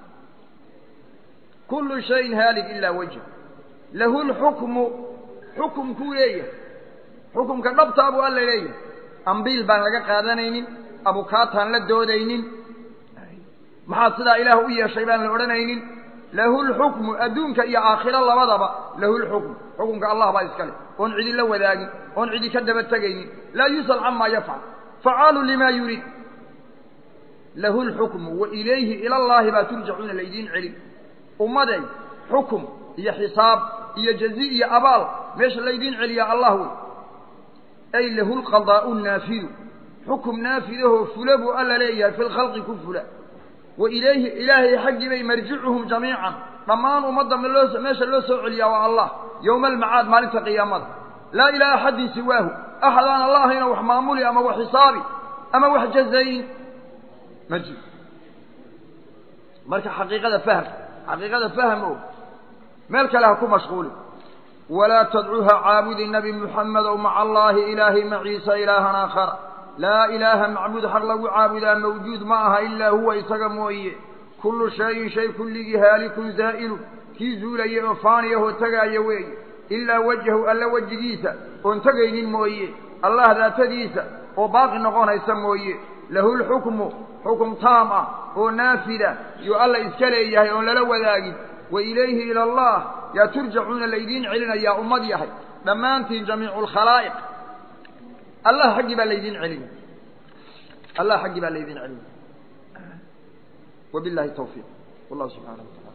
Speaker 1: kullu shayin haalik ilaa wajh lahu lxukmu xukumkuu leeyahay xukumka dhabtaa buu alla leeyahay ambiil baan laga qaadanaynin abukaataan la doodaynin maxaad sidaa ilaah u yeeshay baan la odhanaynin lahu lxukmu adduunka iyo aakhiro labadaba lahu lxukmu xukumka allah baa iska leh oon cidi la wadaagin oon cidi ka daba tegaynin laa yusal camaa yafcal facaalu lima yuriid lahu lxukmu wa ilayhi ila llaahi baa turjacuuna laydiin celin ummaday xukum iyo xisaab iyo jazi iyo abaal meesha laydiin celiyaa allah wey ay lahu lqadaa'u naafidu xukum naafidahoo fula buu alla leeyahay fi lkhalqi ku fula wa ilayhi ilaahay xaggii bay marjicuhum jamiican dhammaan ummadda loo meesha loo soo celiyaa waa allah yowma almacaad maalinta qiyaamada laa ilaa axadin siwaahu axad aan alla ahayno wax maamuli ama wax xisaabi ama wax jazayn ma jiro marka xaqiiqada fahm xaqiiqada fahm o meel kale ha ku mashquuli walaa tadcuha caabudi nabi muxamedow maca allaahi ilaahay maciisa ilaahan aakhara laa ilaaha macbuud xaq lagu caabudaa mawjuud ma aha ilaa huwa isaga mooye kullu shayin shay kulligii haalikun zaa'ilun kii zuulaya oo faaniyahoo tegaaya weeye ilaa wajhahu alla wejigiisa oon tegaynin mooye allah daatadiisa oo baaqi noqonaysa mooye lahu lxukmu xukum taam ah oo naafida yuu alla iska leeyahay oon lala wadaagin wa ilayhi ila allah yaa turjacuuna laydiin celinayaa ummad yahay dhammaantiin jamiicu lkhalaa'iq allah xaggii baa laydiin celinaya allah xaggii baa laydiin celinaya wabillahi tawfiiq wallahu subxaanahu wa tacala